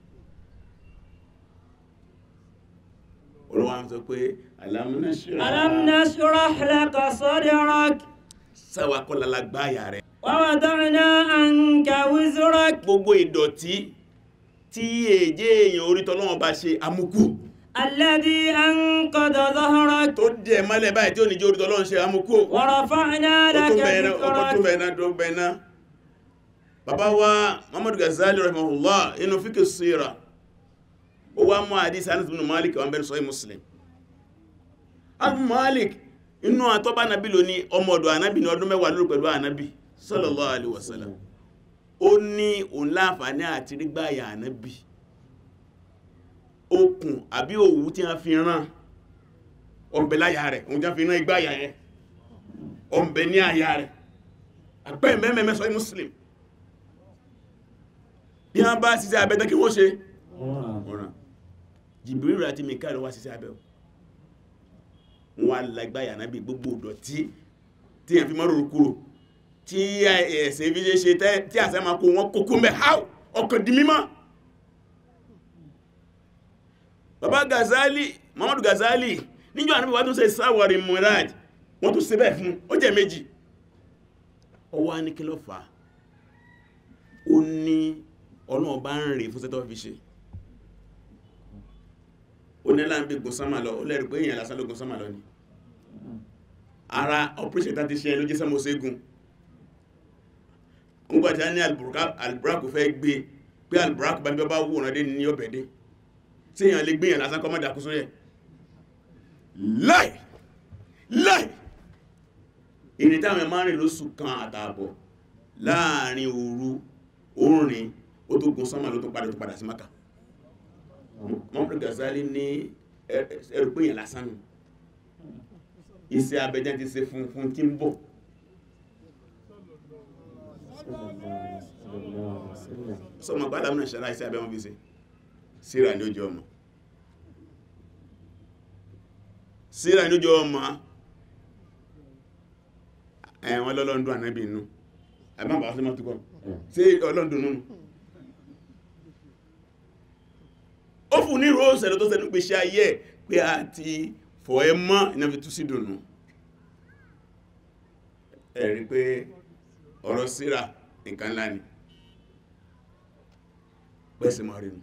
olùwà ń sọ pé Alam nashrah ألم نشرح لك صدرك sáwà kọ́lá lágbáyà rẹ̀ ووضعنا عنك وزرك gbogbo ìdọ̀tí tí èjé èèyàn orí tọ́lọ́wọ́n bá ṣe amúkú الذي أنقض ظهرك tó dẹ̀ mọ́lẹ̀ báyìí tí ó ní jẹ́ orí tọ́lọ́wọ́n ṣe amúkú ورفعنا ó لك tún bẹ̀rẹ̀ ọkọ̀ tún ذكرك bẹ̀rẹ̀ tó bẹ̀rẹ̀ bàbá wa Muhammadu Ghazali rahimahullah inú fíkì síra ó wá mú àdís Anas bin Malik wọn bẹ̀rẹ̀ sọ́yí Muslim Anas Malik inú àtọ́bá nàbí ló ní ọmọ ọ̀dọ̀ ànábì ní ọdún mẹ́wàá lórí pẹ̀lú ànábì sallallahu alaihi wasallam ó ní òun láǹfààní àti rígbàyà ànábì okùn àbí òwú tí a fi rán ọ̀bẹ̀ láyà rẹ̀ òun já fi rán igbáyà yẹn ọ̀bẹ̀ ní àyà rẹ̀ àpẹ́ mẹ́mẹ́mẹ́ sọ Muslim bí wọ́n bá ṣiṣẹ́ abẹ́ tán kí wọ́n ṣe ọ̀ràn Jibril àti Mikael wá ṣiṣẹ́ abẹ́ wọn lágbáyà náà bí gbogbo ìdọ̀tí tí yẹn fi mọ́ rúrú kúrò tí ẹ̀ẹ̀sẹ̀ fi ṣe ṣe tẹ́- tí àṣẹ máa kó wọn kókó mẹ́ háù ọkàn di mímọ́ bàbá Ghazali Muhammadu Ghazali níjọ́ àníbí wá tún ṣe sáwọ̀rì Murad wọ́n tún ṣe bẹ́ẹ̀ fún ó jẹ́ méjì ọwọ́ á ní kí ló fà á ó ní ọlọ́run bá ń rè fún sẹ́tọ́ fi ṣe ó ní láàrín bí gun sánmà lọ ó lẹ́rù pé èèyàn lásán ló gun sánmà lọ ni ara operation tá ti ṣe ló jẹ́ sánmà oségun nígbàtí a ní alburaku fẹ́ gbé pé alburaku bá ń bí ọba wòrán dé ní ọbẹ̀ dé tí èèyàn lè gbéyàn lásán kọ́ mọ́ dàkú sórí ẹ̀ láì láì ìrìn táwọn ẹ̀mọ́ rìn lóṣù kan àtààbọ̀ láàrin òru orin ó tó gun sánmà ló tó padà tó padà sí maka Muhammad Ghazali ní ẹrù pé èèyàn lásán nù iṣẹ́ abẹ́jẹ́ ti ṣe fún fún tí ń bọ̀ sọmọ gbádà mìíràn ṣẹlá iṣẹ́ abẹ́ wọn fi ṣe síra ní ojú ọmọ síra ní ojú ọmọ ẹ̀wọ̀n lọ́lọ́ndún ànábì inú àbábà sí mọ́ tukọ̀ sí ọlọ́ndún nínú ó fún ní ìró òṣèlú tó sẹ́nu pé ṣe ayé ẹ̀ pé a ti fọ̀ ẹ mọ́ iná fi tú sí dùnú ẹ̀rí pé ọ̀rọ̀ síra nǹkan ńlá ni pẹ́sì mọ́ rí nù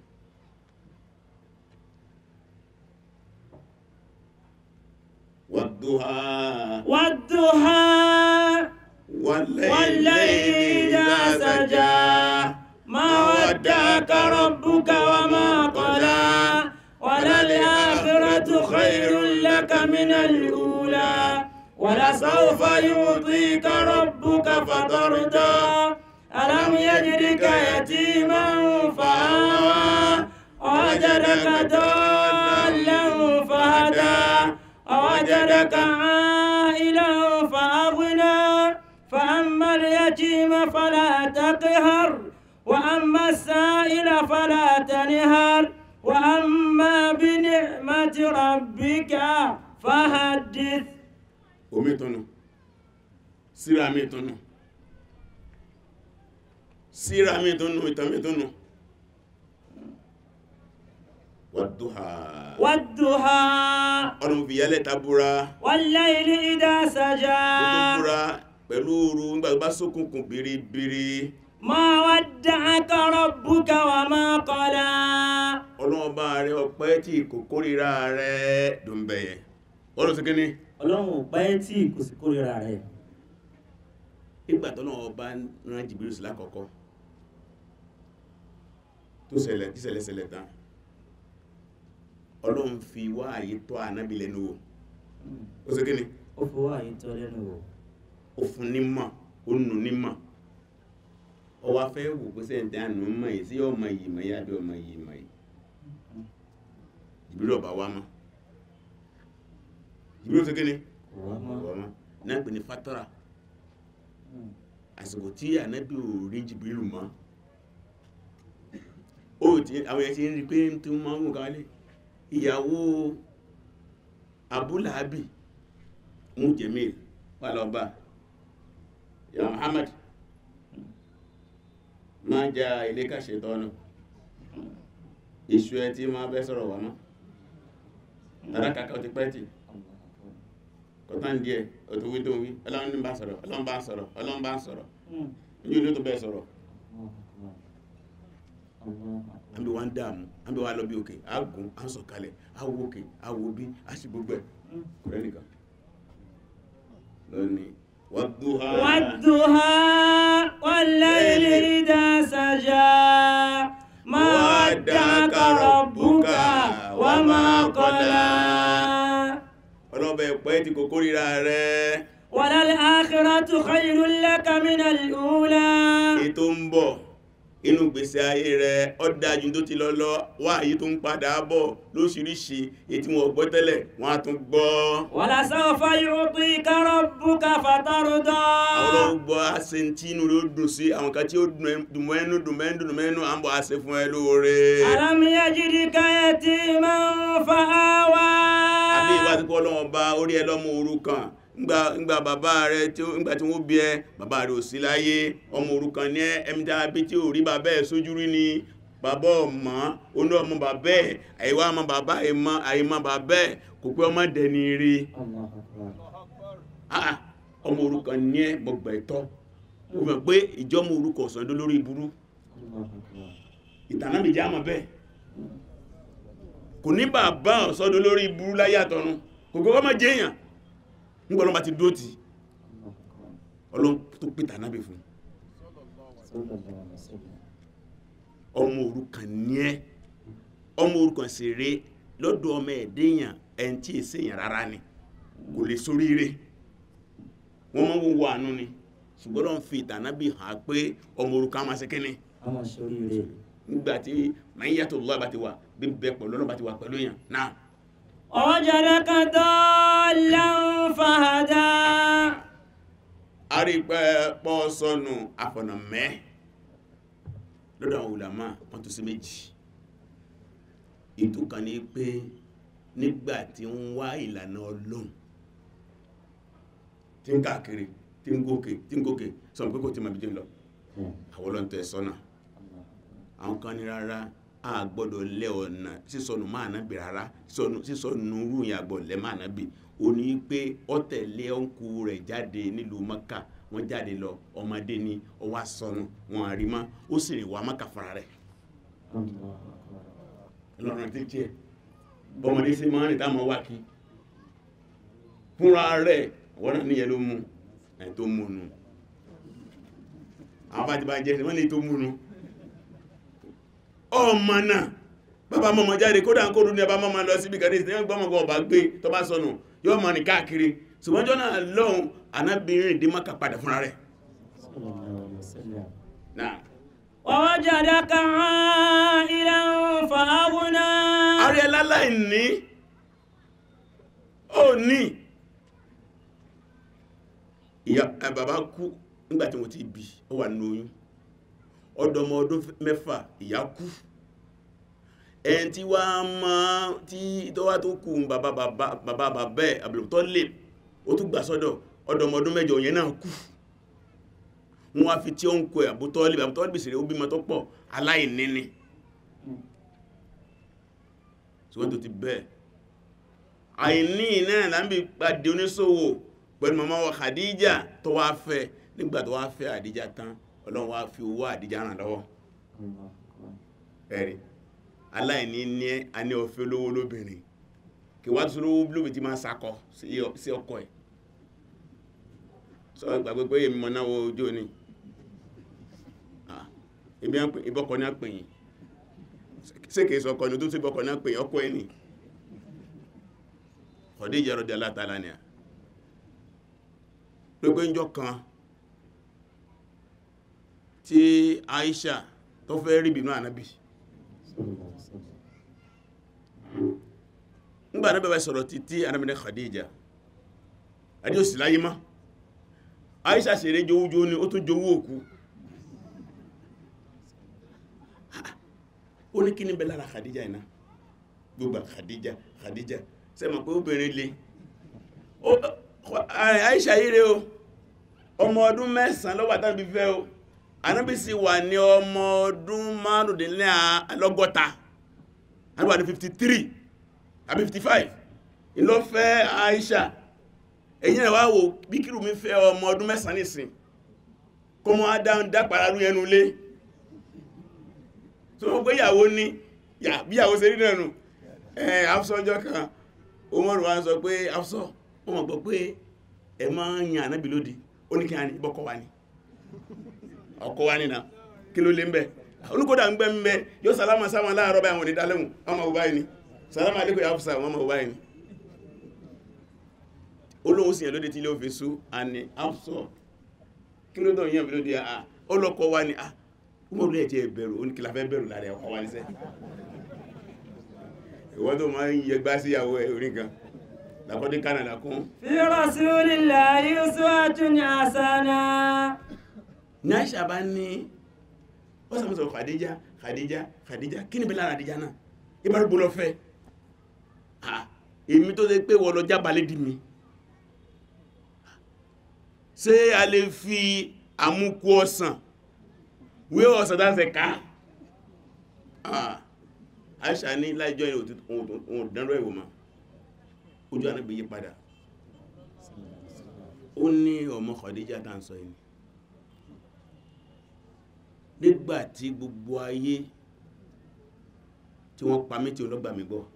wàdúhà والضحى والليل والليل إذا سجى ما ودعك ربك وما قلى وللآخرة خير لك من الأولى ولسوف يعطيك ربك فترضى ألم يجدك يتيما فآوى ووجدك ضالا فهدى ووجدك عائلا فأغنى فأما اليتيم فلا تقهر وأما السائل فلا تنهر وأما بنعمة ربك فحدث omi tọ́nà síra mi tọ́nà síra mi tọ́nà ìtàn mi tọ́nà wàdúhà والضحى ọ̀nà fi yálẹ̀ tabura والليل إذا tó tó سجى búra pẹ̀lú ooru nígbàgbà sókùnkùn biribiri ما ودعك ربك وما قلى ọlọ́ọ̀bá rẹ̀ ọpẹ́ tí kò kórìíra rẹ̀ dùnbẹ̀yẹ ọlọ́ sí kíní ọlọ́run ò pẹ́ tí kò sí kórìíra rẹ̀ ìgbà tọ́lọ́wọ́ bá rán jìbìrì sí lákọ̀ọ́kọ́ tó ṣẹlẹ̀ tí ṣẹlẹ̀ ṣẹlẹ̀ tán ọlọ́run fi wá àyè tọ́ ànábì lẹ́nu wò ó sí kíní ó fowó àyè tọ́ lẹ́nu wò ó fún nímọ̀ ó nù nímọ̀ ó wá fẹ́ wò pé sẹ́ǹtẹ́ ànú mọ̀ yìí sí ọmọ yìí mọ̀ yá bí ọmọ yìí mọ̀ yìí jìbìrì ọba wa mọ́ jìbìrì ó sí kíní kò wá mọ́ ọba mọ́ náà pè ní fatara àsìkò tí ànábì ò rí jìbìrì mọ́ ó ti àwọn ẹ̀ ti ń rí pé tí wọ́n máa ń wò kálẹ̀ ìyàwó abúlàábì mú jẹ́mìl wà lọ bá ya Muhammad máa ja ilé kàṣẹ tọ́nà ìṣù ẹ tí máa bẹ́ sọ̀rọ̀ wà mọ́ tàrà kàkà ó ti pẹ́ tì kọ̀tán díẹ̀ òtún wí tó wí ọlọ́run ní bá sọ̀rọ̀ ọlọ́run bá sọ̀rọ̀ ọlọ́run bá sọ̀rọ̀ ní ìlú tó bẹ́ sọ̀rọ̀ àbí wá ń dààmú àbí wá lọ bí òkè àgùn à ń sọ̀kalẹ̀ àwọ òkè àwọ bí a sì gbogbo ẹ̀ kò rẹ́ nìkan lónìí wàdúhà والضحى والليل إذا سجى ما ودعك ربك وما قلى ọlọ́bẹ̀ ẹ̀pẹ́ tí kò kórìíra rẹ̀ وللآخرة خير لك من الأولى ètò ń bọ̀ inú gbèsè ayé rẹ̀ ó dájú tó ti lọ lọ wá èyí tó ń padà bọ̀ lóṣìíríṣìí èyí tí wọ́n gbọ́ tẹ́lẹ̀ wọ́n á tún gbọ́ ولسوف يعطيك ربك àwọn فترضى olóògbọ́ gbọ́ àṣẹ tí inú rẹ̀ ó dùn sí àwọn kan tí ó dùn mẹ́nu dùn mẹ́nu dùn mẹ́nu à ń bọ̀ àṣẹ fún ẹ lóore ألم يجدك يتيما فآوى àbí ìwà tí kọ́ lọ́wọ́ bá orí ẹ lọ́mọ òrukàn ńgbà ńgbà bàbá rẹ tí ó ńgbà tí wọ́n bí ẹ bàbá rẹ ò sí láyé ọmọ òrukàn ní ẹ ẹmi tí a bí tí ò rí bàbá ẹ sójú rí ni bàbá ọmọ oní ọmọ bàbá ẹ àìwá ọmọ bàbá àìmọ àìmọ bàbá ẹ kò pé ọmọ dẹni rí Allahu Akbar. Ah, ọmọ òrukàn ní ẹ gbọgbà ìtọ́ ó mọ̀ pé ìjọmọ òrukàn ọ̀sán ló lórí burú Allahu Akbar. ìtànà mi jẹ́ àmọ́ bẹ́ẹ̀ kò ní bàbá ọ̀sọ́dọ̀ lórí burú láyé àtọ̀run kò kọ́kọ́ má jẹ́ èèyàn nígbàlọ́ bá ti dúró tì Allahu Akbar. ọlọ́run tó pè tànábì fún Sallallahu alaihi wasallam. ọmọ òrukàn ní ẹ́ ọmọ òrukàn sì rè lọ́dọ̀ ọmọ ẹ̀dẹ́yàn ẹn tí èsè èèyàn rárá ni kò lè sóríire wọ́n máa ń wo àánú ni ṣùgbọ́n lọ́n fi tànábì hàn pé ọmọ òrukàn máa ṣe kíni A máa ṣe oríire. nígbàtí máa ń yàtọ̀ lọ́wọ́ bá ti wà bí bẹ́ẹ̀ pẹ̀lú ọlọ́run bá ti wà pẹ̀lú èèyàn náà ووجدك ضالا فهدى àrípẹ́ pọ́ sọnù àfọ̀nà mẹ́ lọ́dọ̀ àwọn ulama wọ́n tó sí méjì ètò kan ní pé nígbà tí ń wá ìlànà ọlọ́run tí ń káàkiri tí ń gòkè tí ń gòkè sọ̀rọ̀ pé kò tí ma bí jẹ́ lọ Hmm. àwọn ọlọ́run tẹ̀ sọ́nà Allahu Akbar. àwọn kan ní rárá a gbọ́dọ̀ lẹ́ ọ̀nà sísọnù máa nábì rárá sísọnù sísọnù rúyìn àgbọ̀ lẹ́ máa nábì ó ní pé ó tẹ̀lé ọ̀nkù rẹ̀ jáde nílùú mọ́kà wọ́n jáde lọ ọmọdé ni ó wá sọnù wọn àrí mọ́ ó sì rìn wá mọ́kà fúnra rẹ̀ Allahu Akbar. lọ́nà tí tiẹ̀ bọ́mọdé sí máa ń rìn táwọn wá kí fúnra rẹ̀ wọ́n náà níyẹn ló mú ẹ̀ tó mú nu àwọn bá ti bá jẹ́ wọ́n ní tó mú nu ọmọ náà bàbá mọ́mọ́ jáde kódà ń kóòdù ní ẹbá mọ́mọ́ lọ síbi kàdé ìsìnkú gbọ́mọ̀gbọ́ ọba gbé tó bá sọnù yóò mọ̀ ní káàkiri ṣùgbọ́n jọ́nà lọ́hun anábìnrin dé mọ́kà padà fúnra rẹ̀ Sallallahu alaihi wasallam. náà ووجدك عائلا فأغنى àrí ẹláláì ní ó ní ìyá ẹ, bàbá kú nígbàtí wọ́n ti bí ó wà ní oyún ọdọmọ ọdún mẹ́fà ìyá kú ẹn tí wá mọ́ tí tó wá tó kú bàbá bàbá bàbá bàbá ẹ̀ àbìlòtọ́ lè ó tún gbà sọ́dọ̀ ọdọmọ ọdún mẹ́jọ yẹn náà kú wọ́n wá fi tí ó ń kọ ẹ̀ àbútọ́lì àbútọ́lì bèsèrè ó bímọ tó pọ̀ aláìní ni ṣùgbọ́n tó ti bẹ́ẹ̀ àìní náà lábí pàdé oníṣòwò pẹ̀lú màmá wa Khadija tó wá fẹ́ nígbà tó wá fẹ́ Àdíjà tán Ọlọ́run wá fi owó Àdíjà ràn lọ́wọ́ ẹ̀rí aláìní ní a ní ọ̀fẹ́ olówó lóbìnrin kí wá tó lówó lóbi tí máa sakọ sí ọkọ ẹ̀ sọ ìgbàgbé pé èmi mọ̀ náà wo ojú òní ìbọ́kọ ní àpèyìn sékè sọ ọkọ ní tó sí bọ́kọ ní àpèyìn ọkọ ẹni Khadija radiyallahu ta'ala anha lópé ń jọ kan tí Aisha tó fẹ́ rí bínú ànábì nígbà náà bẹ̀bẹ̀ sọ̀rọ̀ títí ànábì ní Khadija adé òsì láyé má Aisha ṣeré jowújó ní ó tún jowú òkú ó ní kí ní bẹ lára Khadija iná gbogbo Khadija Khadija sẹ́mọ̀ pé obìnrin lè Aisha yíre o ọmọ ọdún mẹ́sàn lọ́wọ́ àtàbí fẹ́ o Ànábì sì wà ní ọmọ ọdún márùndínlọ́gọ́ta Ànábì wà ní 53 àbí 55 ìlọ fẹ́ Aisha èyí rẹ̀ wá wò bí kírù mi fẹ́ ọmọ ọdún mẹ́sàn nìsìn kó mọ́ adáhùn dápàrà rú ẹnu lé tó mọ́ pé ìyàwó ní bí ìyàwó ṣe rí nẹ̀nu ẹ̀ afsọ́jọ́ kan Umaru wa sọ pé afsọ́ ó mọ̀ gbọ́ pé ẹ máa ń yan ànábì lódì ó ní kí a ní ìbọ́kọ̀ wa ní ọkọ̀ wa nínà kí ló lé ń bẹ́ olùkọ́dà ń gbẹ́ ń bẹ́ yóò sálámà sáwọn láàárọ̀ báyìí wọn ní dálẹ́hùn ọmọ ọba yìí ni sálámà alékò yà fúsà wọn ọmọ ọba yìí ni olóhun sì yàn lóde tí ilé òfin sú àní afsọ́ kí ló dọ̀ yàn mí lóde à ọlọ́kọ̀ wa ni à Umaru lè jẹ́ bẹ̀rù ó ní kí la fẹ́ bẹ̀rù lára ọkọ̀ wa níṣẹ́ ìwọ́n tó máa ń yẹgbá síyàwó ẹ̀ orí kan lakọ́dí kánàdà kún في رسول الله أسوة حسنة ní àìṣà bá ní ó sàmúsọ̀ Khadija Khadija Khadija kí ní bí lára Khadija náà ibá rúgbó lọ fẹ́ ah èmi tó lè pé wọ́n lọ jábalé dì mí ṣé a lè fi àmúkú ọsàn wé ọsàn dáṣẹ ká ah àìṣà ní láìjọ́ ìrìn òun dánrọ ìwò máa ojú anábi yí padà ó ní ọmọ Khadija tá ń sọ yìí nígbàtí gbogbo ayé tí wọ́n pa mí tí olóògbà mi gbọ́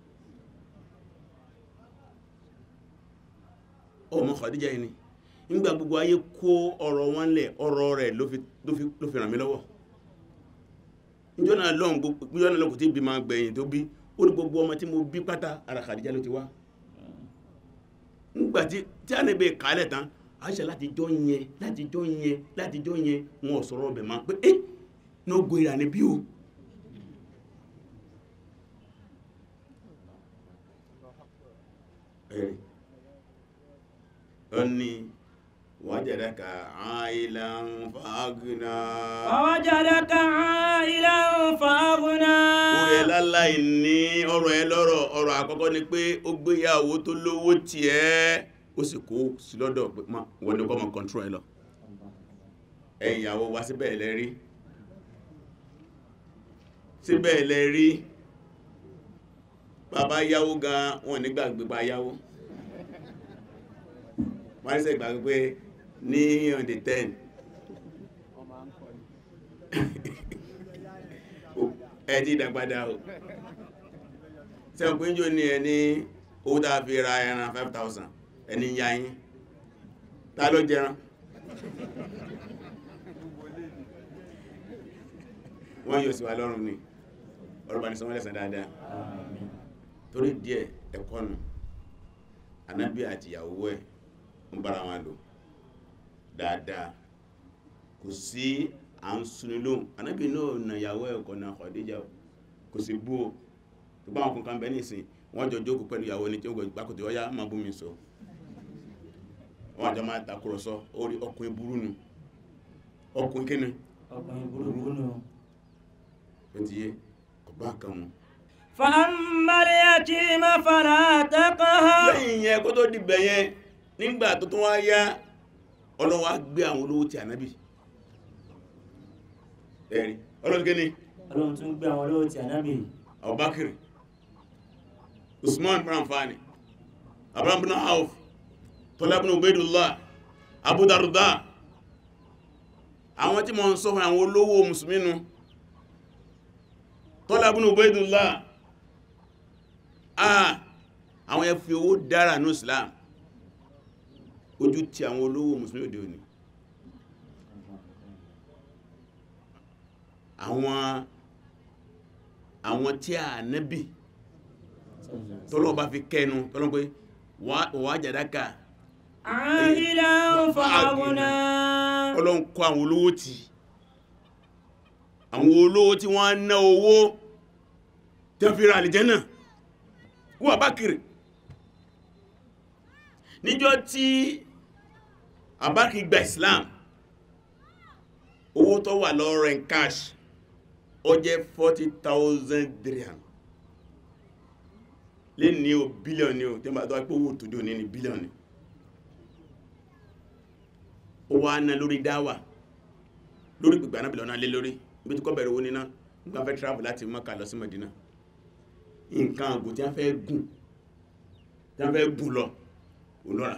ọmọ Khadija yìí ni nígbà gbogbo ayé kó ọ̀rọ̀ wọn lẹ̀ ọ̀rọ̀ rẹ̀ ló fi ló fi ràn mí lọ́wọ́ níjọ́nà lọ́n kò tí bí ma gbẹ̀yìn tó bí ó ní gbogbo ọmọ tí mo bí pátá ara Khadija ló ti wá nígbàtí tí a ní bẹ kàálẹ̀ tán Àìṣà láti jọ yẹn láti jọ yẹn láti jọ yẹn wọn ò sọ̀rọ̀ ọbẹ̀ máa pé eh ní ó gbéra ní bí o ẹ̀rì ó ní wajadaka ailan fagna ووجدك عائلا فأغنى orí ẹ láláì ní ọ̀rọ̀ ẹ lọ́rọ̀ ọ̀rọ̀ àkọ́kọ́ ni pé ó gbéyàwó tó lówó tí ẹ́ ó sì kó sí lọ́dọ̀ pé ma wọ́n ní kọ́ mọ̀ control ẹ lọ ẹ̀yin ìyàwó wa síbẹ̀ ilẹ̀ rí síbẹ̀ ilẹ̀ rí bàbá yáwó gan wọn nígbàgbé bá yáwó wọ́n ní sẹ́ ìgbàgbé pé ní on the 10 ẹ ti dàgbàdà o sẹ́wọ̀n pín jò ní ẹni owó tàà fi ra ẹran 5,000 ẹni yáyín ta ló jẹran wọ́n yóò sí wa lọ́rùn ní ọ̀rọ̀bà ní sọmọ́lẹ̀ sàn dáadáa torí díẹ̀ ẹ̀kọ́ nù anábí àti ìyàwó ẹ̀ ń bára wọn lò dáadáa kò sí à ń súnni lóhùn anábì náà nà ìyàwó ẹ̀kọ́ na Khadija kò sí bú o tó bá wọn kankan bẹ́ẹ̀ nìsín wọ́n jọ jókòó pẹ̀lú ìyàwó ní tí ó gbàkùtì ọyá máa bú mi sọ wọ́n jọ máa takùrọ̀sọ orí ọkùnrin burú nu ọkùnrin kíni ọkùnrin burúkú nù. ó ti yé kò bá kan mu فأما اليتيم فلا تقهر lẹ́yìn yẹn kó tó dìbẹ̀ yẹn nígbà tó tún wá yá ọlọ́wọ́ á gbé àwọn olówó ti ànábì ẹ̀rí ọlọ́run kí ni ọlọ́run tún gbé àwọn olówó ti ànábì Abubakar Usman bin Affan Abraham bin Auf Tola bin Ubaidullah Abu Darda àwọn tí mo ń sọ fún àwọn olówó mùsùlùmí nu Tola bin Ubaidullah ah àwọn yẹn fi owó dára ní Islam ojú ti àwọn olówó mùsùlùmí òde òní àwọn àwọn tí a nẹ́bì tọ́lọ́ bá fi kẹnu tọ́lọ́ pé wà jàdáka عائلا فأغنى ọlọ́run kọ àwọn olówó tí àwọn olówó tí wọ́n ná owó tí wọ́n fi ra àlìjẹ́nà wọ́n bá kiri níjọ́ tí Abubakar gba Islam owó tó wà lọ́rọ̀ in cash ó jẹ́ 40,000 dirham lè ní o bílíọ̀n ní o tí wọ́n bá tó wá pé owó tó dé òní ní bílíọ̀n ní ó wá ná lórí dáwà lórí gbogbo ànábì lọ́nà lé lórí ibi tí kọ́ bẹ̀rẹ̀ owó níná nígbà fẹ́ travel láti Mákà lọ sí Mẹ́dínà nǹkan àgùn tí wọ́n fẹ́ gùn tí wọ́n fẹ́ gùn lọ olóra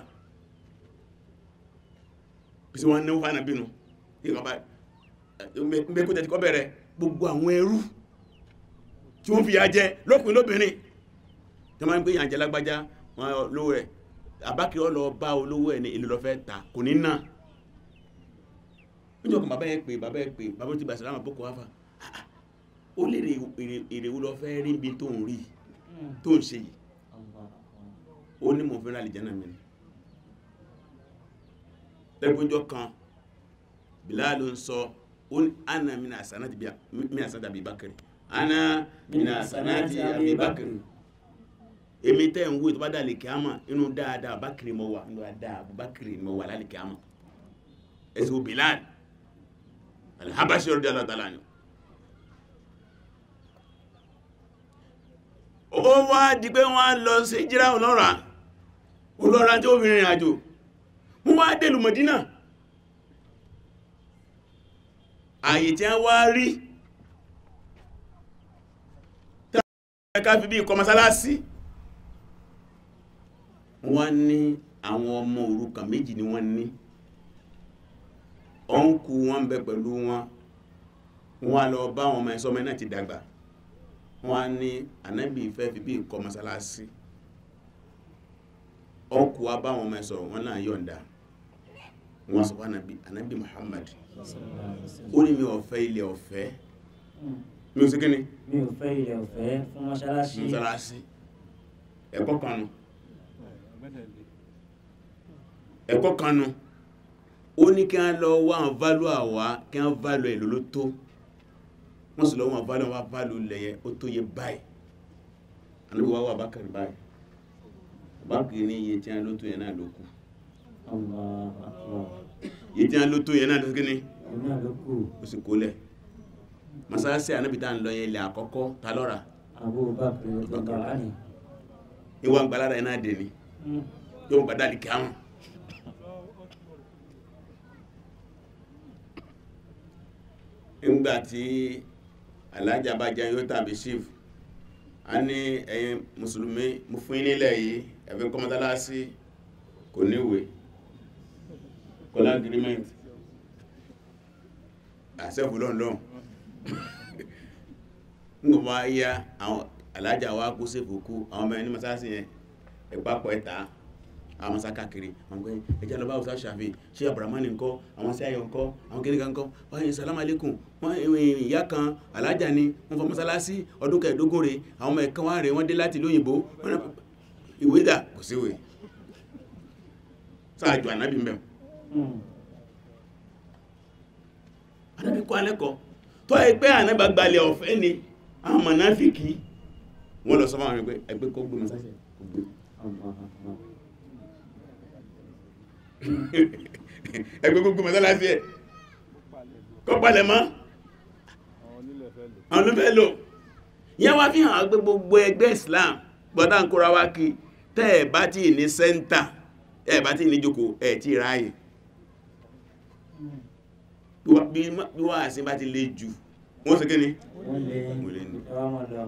bí sí wọ́n náwó fánà bínú ìkọba mẹ́kú tẹ́tí kọ́ bẹ̀rẹ̀ gbogbo àwọn ẹrú tí wọ́n fi yà jẹ lọ́kùnrin lóbìnrin tí wọ́n máa ń gbé yàn jẹ lágbájá wọn lówó rẹ̀ àbákiri ọ lọ bá olówó ẹ̀ ní ìlú lọ fẹ́ ta kò ní náà níjọ́ kan bàbá yẹn pé bàbá yẹn pé bàbá ti bàṣẹ láwọn boko hafa ó lè èrè wo lọ fẹ́ rí bí tó ń rí tó ń ṣe yìí ó ní mo fẹ́ràn àlìjánà mi ni lẹ́gbẹ́jọ́ kan Bilal ń sọ ó ní ana mina asanati bi mina asanati Abi Bakri ana mina asanati Abi Bakri èmi tẹ́ ń wó tó bá dà lè kíámà inú dáadáa Bakri mọ́ wà inú dáadáa Bakri mọ́ wà lálẹ́ kíámà ẹ̀sùn Bilal alhabashi radiyallahu ta'ala anhu ó wá di pé wọ́n lọ sí jíra ọlọ́ra ọlọ́ra tí ó fi rìnrìn àjò wọ́n wá dèlù Mọ̀dínà àyè tí a wá rí ká fi bí ikọ̀ masalasi wọ́n ní àwọn ọmọ òrukàn méjì ni wọ́n ní ọ̀nkù wọn bẹ pẹ̀lú wọn wọ́n lọ bá wọn ọmọ ẹ̀sọ́ mẹ́ náà ti dàgbà wọ́n ní ànábì fẹ́ fi bí ikọ̀ masalasi ọkù wa bá wọn mẹ́sọ̀ wọn náà yọ̀ǹda wọn sọ fún anabi anabi Muhammad ó ní mi ọ̀fẹ́ ilẹ̀ ọ̀fẹ́ mi ò sí kíni mi ò fẹ́ ilẹ̀ ọ̀fẹ́ fún mọ́ṣáláṣí mọ́sálásí ẹ̀kọ́ kanu ẹ̀kọ́ kanu ó ní kí wọ́n lọ wá àwọn válù àwa kí wọ́n válù ẹ̀ lóló tó wọ́n sì lọ wọn válù wọn válù lẹ̀yẹ ó tó yẹ báyìí anabi wa wà bákàrí báyìí bákàrí ní iye tí wọ́n ló tó yẹ náà ló kù Allah akbar iye tí wọ́n ló tó yẹ náà ló kí ni òun náà ló kù ó sì kólẹ̀ masalasi anabi tá à ń lọ yẹn ilẹ̀ àkọ́kọ́ ta lọ́ra Abubakar radiyallahu anhu ìwà ń gbalára ẹ̀ náà dè ní yóò ń gbadá lìkẹ́ àwọn nígbà tí alájà bá jẹ́ yóò tàbí chief a ní ẹ̀yin mùsùlùmí mú fún yín nílẹ̀ yìí ẹ̀fẹ́ kọ́mọ́tálásí kò níwèé kọ́lá agreement àṣẹ́fù lọ́nlọ́n nígbà wá yá àwọn alájà wa kú sèfò kú àwọn ọmọ ẹni mọ́sálásí yẹn ẹ̀pápọ̀ ẹ̀ta àwọn masá káàkiri àwọn gbé ẹjẹ́ lọ bá ọ̀sá ṣàfi ṣe abramani ńkọ́ àwọn sí ayọ̀ ńkọ́ àwọn kéríkà ńkọ́ wọ́n yẹn salamu alaikum wọ́n ìyá kan alájà ni wọ́n fọ mọ́sálásí ọdún kẹẹ̀ẹ́dógún rẹ̀ àwọn ọmọ ẹ̀kan wá rẹ̀ wọ́n dé láti lóyìnbó ìwé dà kò síwè sáàjù ànábì mẹ́wọ̀n anábì kọ́ alẹ́kọ̀ọ́ tó ẹgbẹ́ ànábà gbalẹ̀ ọ̀fẹ́ ni àwọn mọ̀náfíkì wọ́n lọ sọ fún àwọn ẹgbẹ́ ẹgbẹ́ kó gbé mọ́sáṣẹ́ kó gbé ẹgbẹ́ kó gbé mọ́sáṣẹ́ ẹ̀ kọ́ palẹ̀ mọ́ àwọn olúfẹ́ lò yẹn wá fi hàn gbé gbogbo ẹgbẹ́ Islam gbọ́dá ń kóra wá kí tẹ́ ẹ̀ bá tí ní sẹ́ńtà ẹ̀ bá tí ní jókòó ẹ̀ tí ráyè bí wá- bí má- bí wá àṣẹ bá ti lè jù wọ́n sì kíni wọ́n lè Mo lè ní. ẹwà mọ̀ lọ.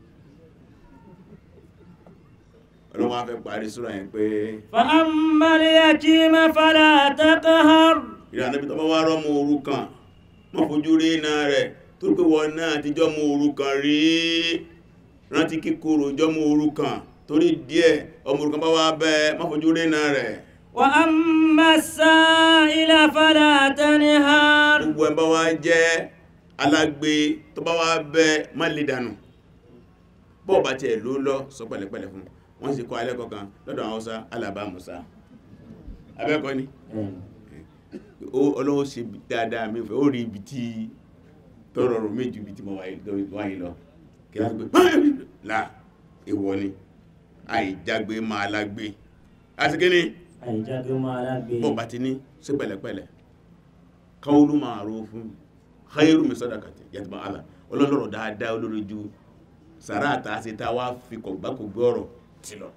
ọlọ́wọ́ á fẹ́ parí súra yẹn pé فأما اليتيم فلا تقهر ìrìn ànábì tó bá wá rọ́mọ òrukàn má fojú rí iná rẹ̀ tó pé wọ́n náà ti jọ́mọ òrukàn rí rántí kíkorò jọ́mọ òrukàn torí díẹ̀ ọmọ òrukàn bá wá bẹ́ má fojú rí iná rẹ̀ وأما السائل فلا تنهر gbogbo ẹ̀ bá wá jẹ́ alágbe tó bá wá bẹ́ má lè dànù bọ́ọ̀ bá tiẹ̀ ló lọ sọ pẹ̀lẹ́pẹ̀lẹ́ fún wọ́n sì kọ́ alẹ́ kọ̀ọ̀kan lọ́dọ̀ àwọn Haúsá alàbá musa abẹ́kọ́ ni ó- ọlọ́wọ́ ṣe bí- dáadáa mi fẹ́ ó rí ibi tí tọrọ rò méjì ibi tí mo wáyé lọ kí á gbé là ìwọ ni àìjágbe máa lágbé àti kí ni àìjáde máa lágbé bọ́ bá ti ní sí pẹ̀lẹ́pẹ̀lẹ́ qawlu ma'rufun khairu min sadaqati yàtọ̀ àlà ọlọ́lọ́rọ̀ dáadáa olórí ju sàrá àtàsí tá a wá fi kọ̀gbákògbé ọ̀rọ̀ ti lọ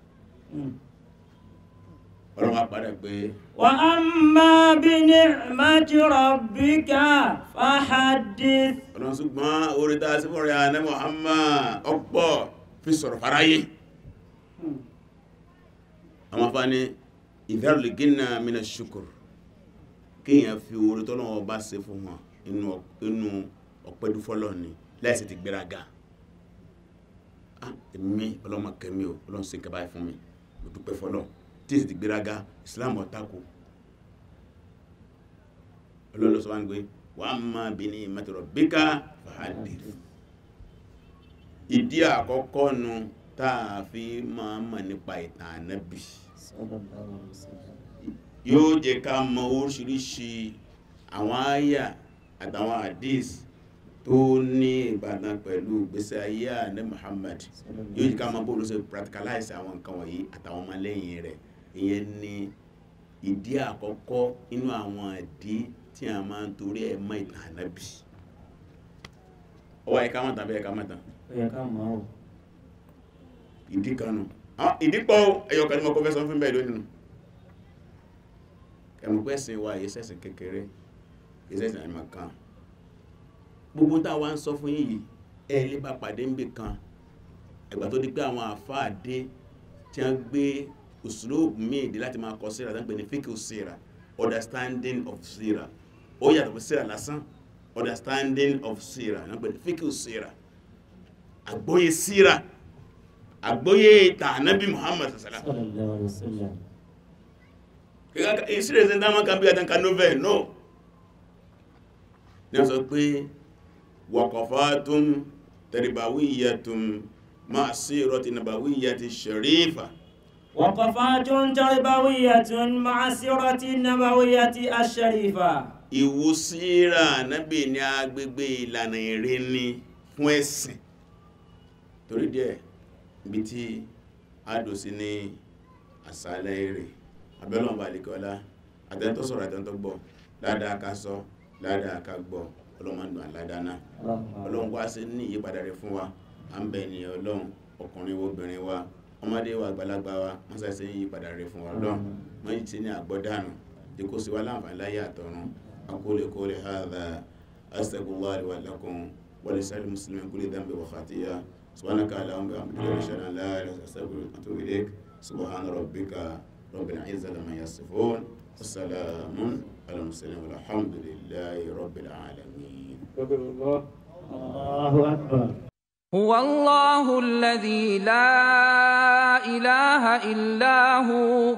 ọlọ́wọ́ apàdé pé وأما بنعمة ربك فحدث ọlọ́run ṣùgbọ́n orí tá a sí fún rẹ̀ àná Muhammad ọ̀pọ̀ fi sọ̀rọ̀ fáráyé àwọn afá ní ìdáròlè gínà mina ṣukur kíyàn fi orí tọ́lọ́wọ́ bá ṣe fún wọn inú inú ọ̀pẹ́dúfọ́lọ́ ni láìsí ti gbéraga ah èmi ọlọ́mọ kẹmí o ọlọ́run ṣe kẹbáyé fún mi mo dúpẹ́ fọ́lọ́ tí èsì ti gbéraga Islam ọ̀tako ọlọ́run ló sọ wá ní pé wà á máa bí ní mẹ́tọ̀rọ̀ bíkà fàádìí ìdí àkọ́kọ́ nu tá a fi máa mọ̀ nípa ìtàn ànábì sallallahu alaihi wasallam. yóò jẹ́ ká mọ oríṣiríṣi àwọn àyà àtàwọn hadith tó ní ìbàdàn pẹ̀lú ìgbésí ayé àná Muhammad yóò jẹ́ ká mọ bó ló ṣe practicalize àwọn nǹkan wọ̀nyí àtàwọn ọmọlẹ́yìn rẹ̀ ìyẹn ni ìdí àkọ́kọ́ inú àwọn ìdí tí a máa ń torí ẹ̀ mọ̀ ìtàn ànábì ọwọ́ ẹ̀ka mọ̀tàn bẹ́ẹ̀ ẹ̀ka mọ̀tàn ó yẹ ká mọ̀ ọ́ ìdí kan nù Ah, ìdí pọ̀ ẹyọ kan ní mọ́ kó fẹ́ sọ fún bẹ́ẹ̀ lónìí nù ẹ̀mù pẹ́ sin wa yìí sẹ́sìn kékeré yìí sẹ́sìn àìmọ̀ kan gbogbo tá a wá ń sọ fún yìí ẹ lè bá pàdé níbì kan ẹgbà tó di pé àwọn àfáà dé tí wọ́n gbé uslubu míì dé láti máa kọ síra tó ń pè ní fíkì síra understanding of síra ó yàtọ̀ fún síra lásán understanding of síra náà pè ní fíkì síra àgbóyé síra àgbóyé tànábì Muhammad sallallahu sallallahu alaihi wasallam. ìsírẹ̀ sí dámọ́ kan bí i àtàkà novel no ní a sọ pé waqafatun tarbawiyyatun ma'a sirati nabawiyyati sharifa وقفات تربوية مع السيرة النبوية الشريفة ìwò síra nábì ní agbègbè ìlànà ìrìn ní fún ẹ̀sìn torí díẹ̀ ibi tí a dò sí ní àsálẹ̀ èrè abẹ́lọ́n balikọ́lá àtẹ́ntọ́ sọ̀rọ̀ àtẹ́ntọ́ gbọ́ ládàá ká sọ ládàá ká gbọ́ ọlọ́mọdún àládáná ọlọ́run wá sí ní ìyípadà rẹ̀ fún wa à ń bẹ ní ọlọ́run ọkùnrin wo obìnrin wa ọmọdé wa àgbàlagbà wa wọ́n sá sí ìyípadà rẹ̀ fún wa ọlọ́run wọ́n yìí ti ní àgbọ́dànù tí kò sí wa láǹfààní láyé àtọ̀run aqulu qawli hadha astaghfirullah li wa lakum wa lisa'il muslimin kulli dhanbin wa khati'a subhanaka allahumma wa bihamdika ashhadu an la ilaha illa anta astaghfiruka wa atubu ilayk subhana rabbika rabbil izzati amma yasifun والسلام على المرسلين والحمد لله رب العالمين Allahu akbar. هو الله الذي لا إله إلا هو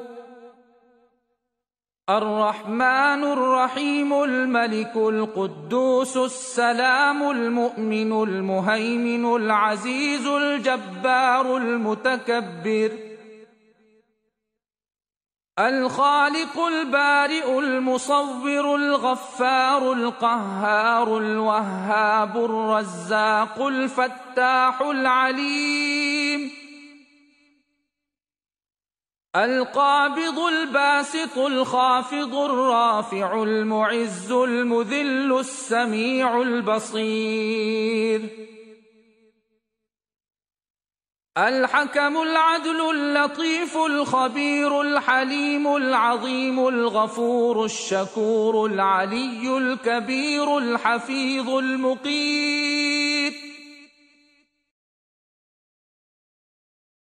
الرحمن الرحيم الملك القدوس السلام المؤمن المهيمن العزيز الجبار المتكبر الخالق البارئ المصور الغفار القهار الوهاب الرزاق الفتاح العليم القابض الباسط الخافض الرافع المعز المذل السميع البصير الحكم العدل اللطيف الخبير الحليم العظيم الغفور الشكور العلي الكبير الحفيظ المقيم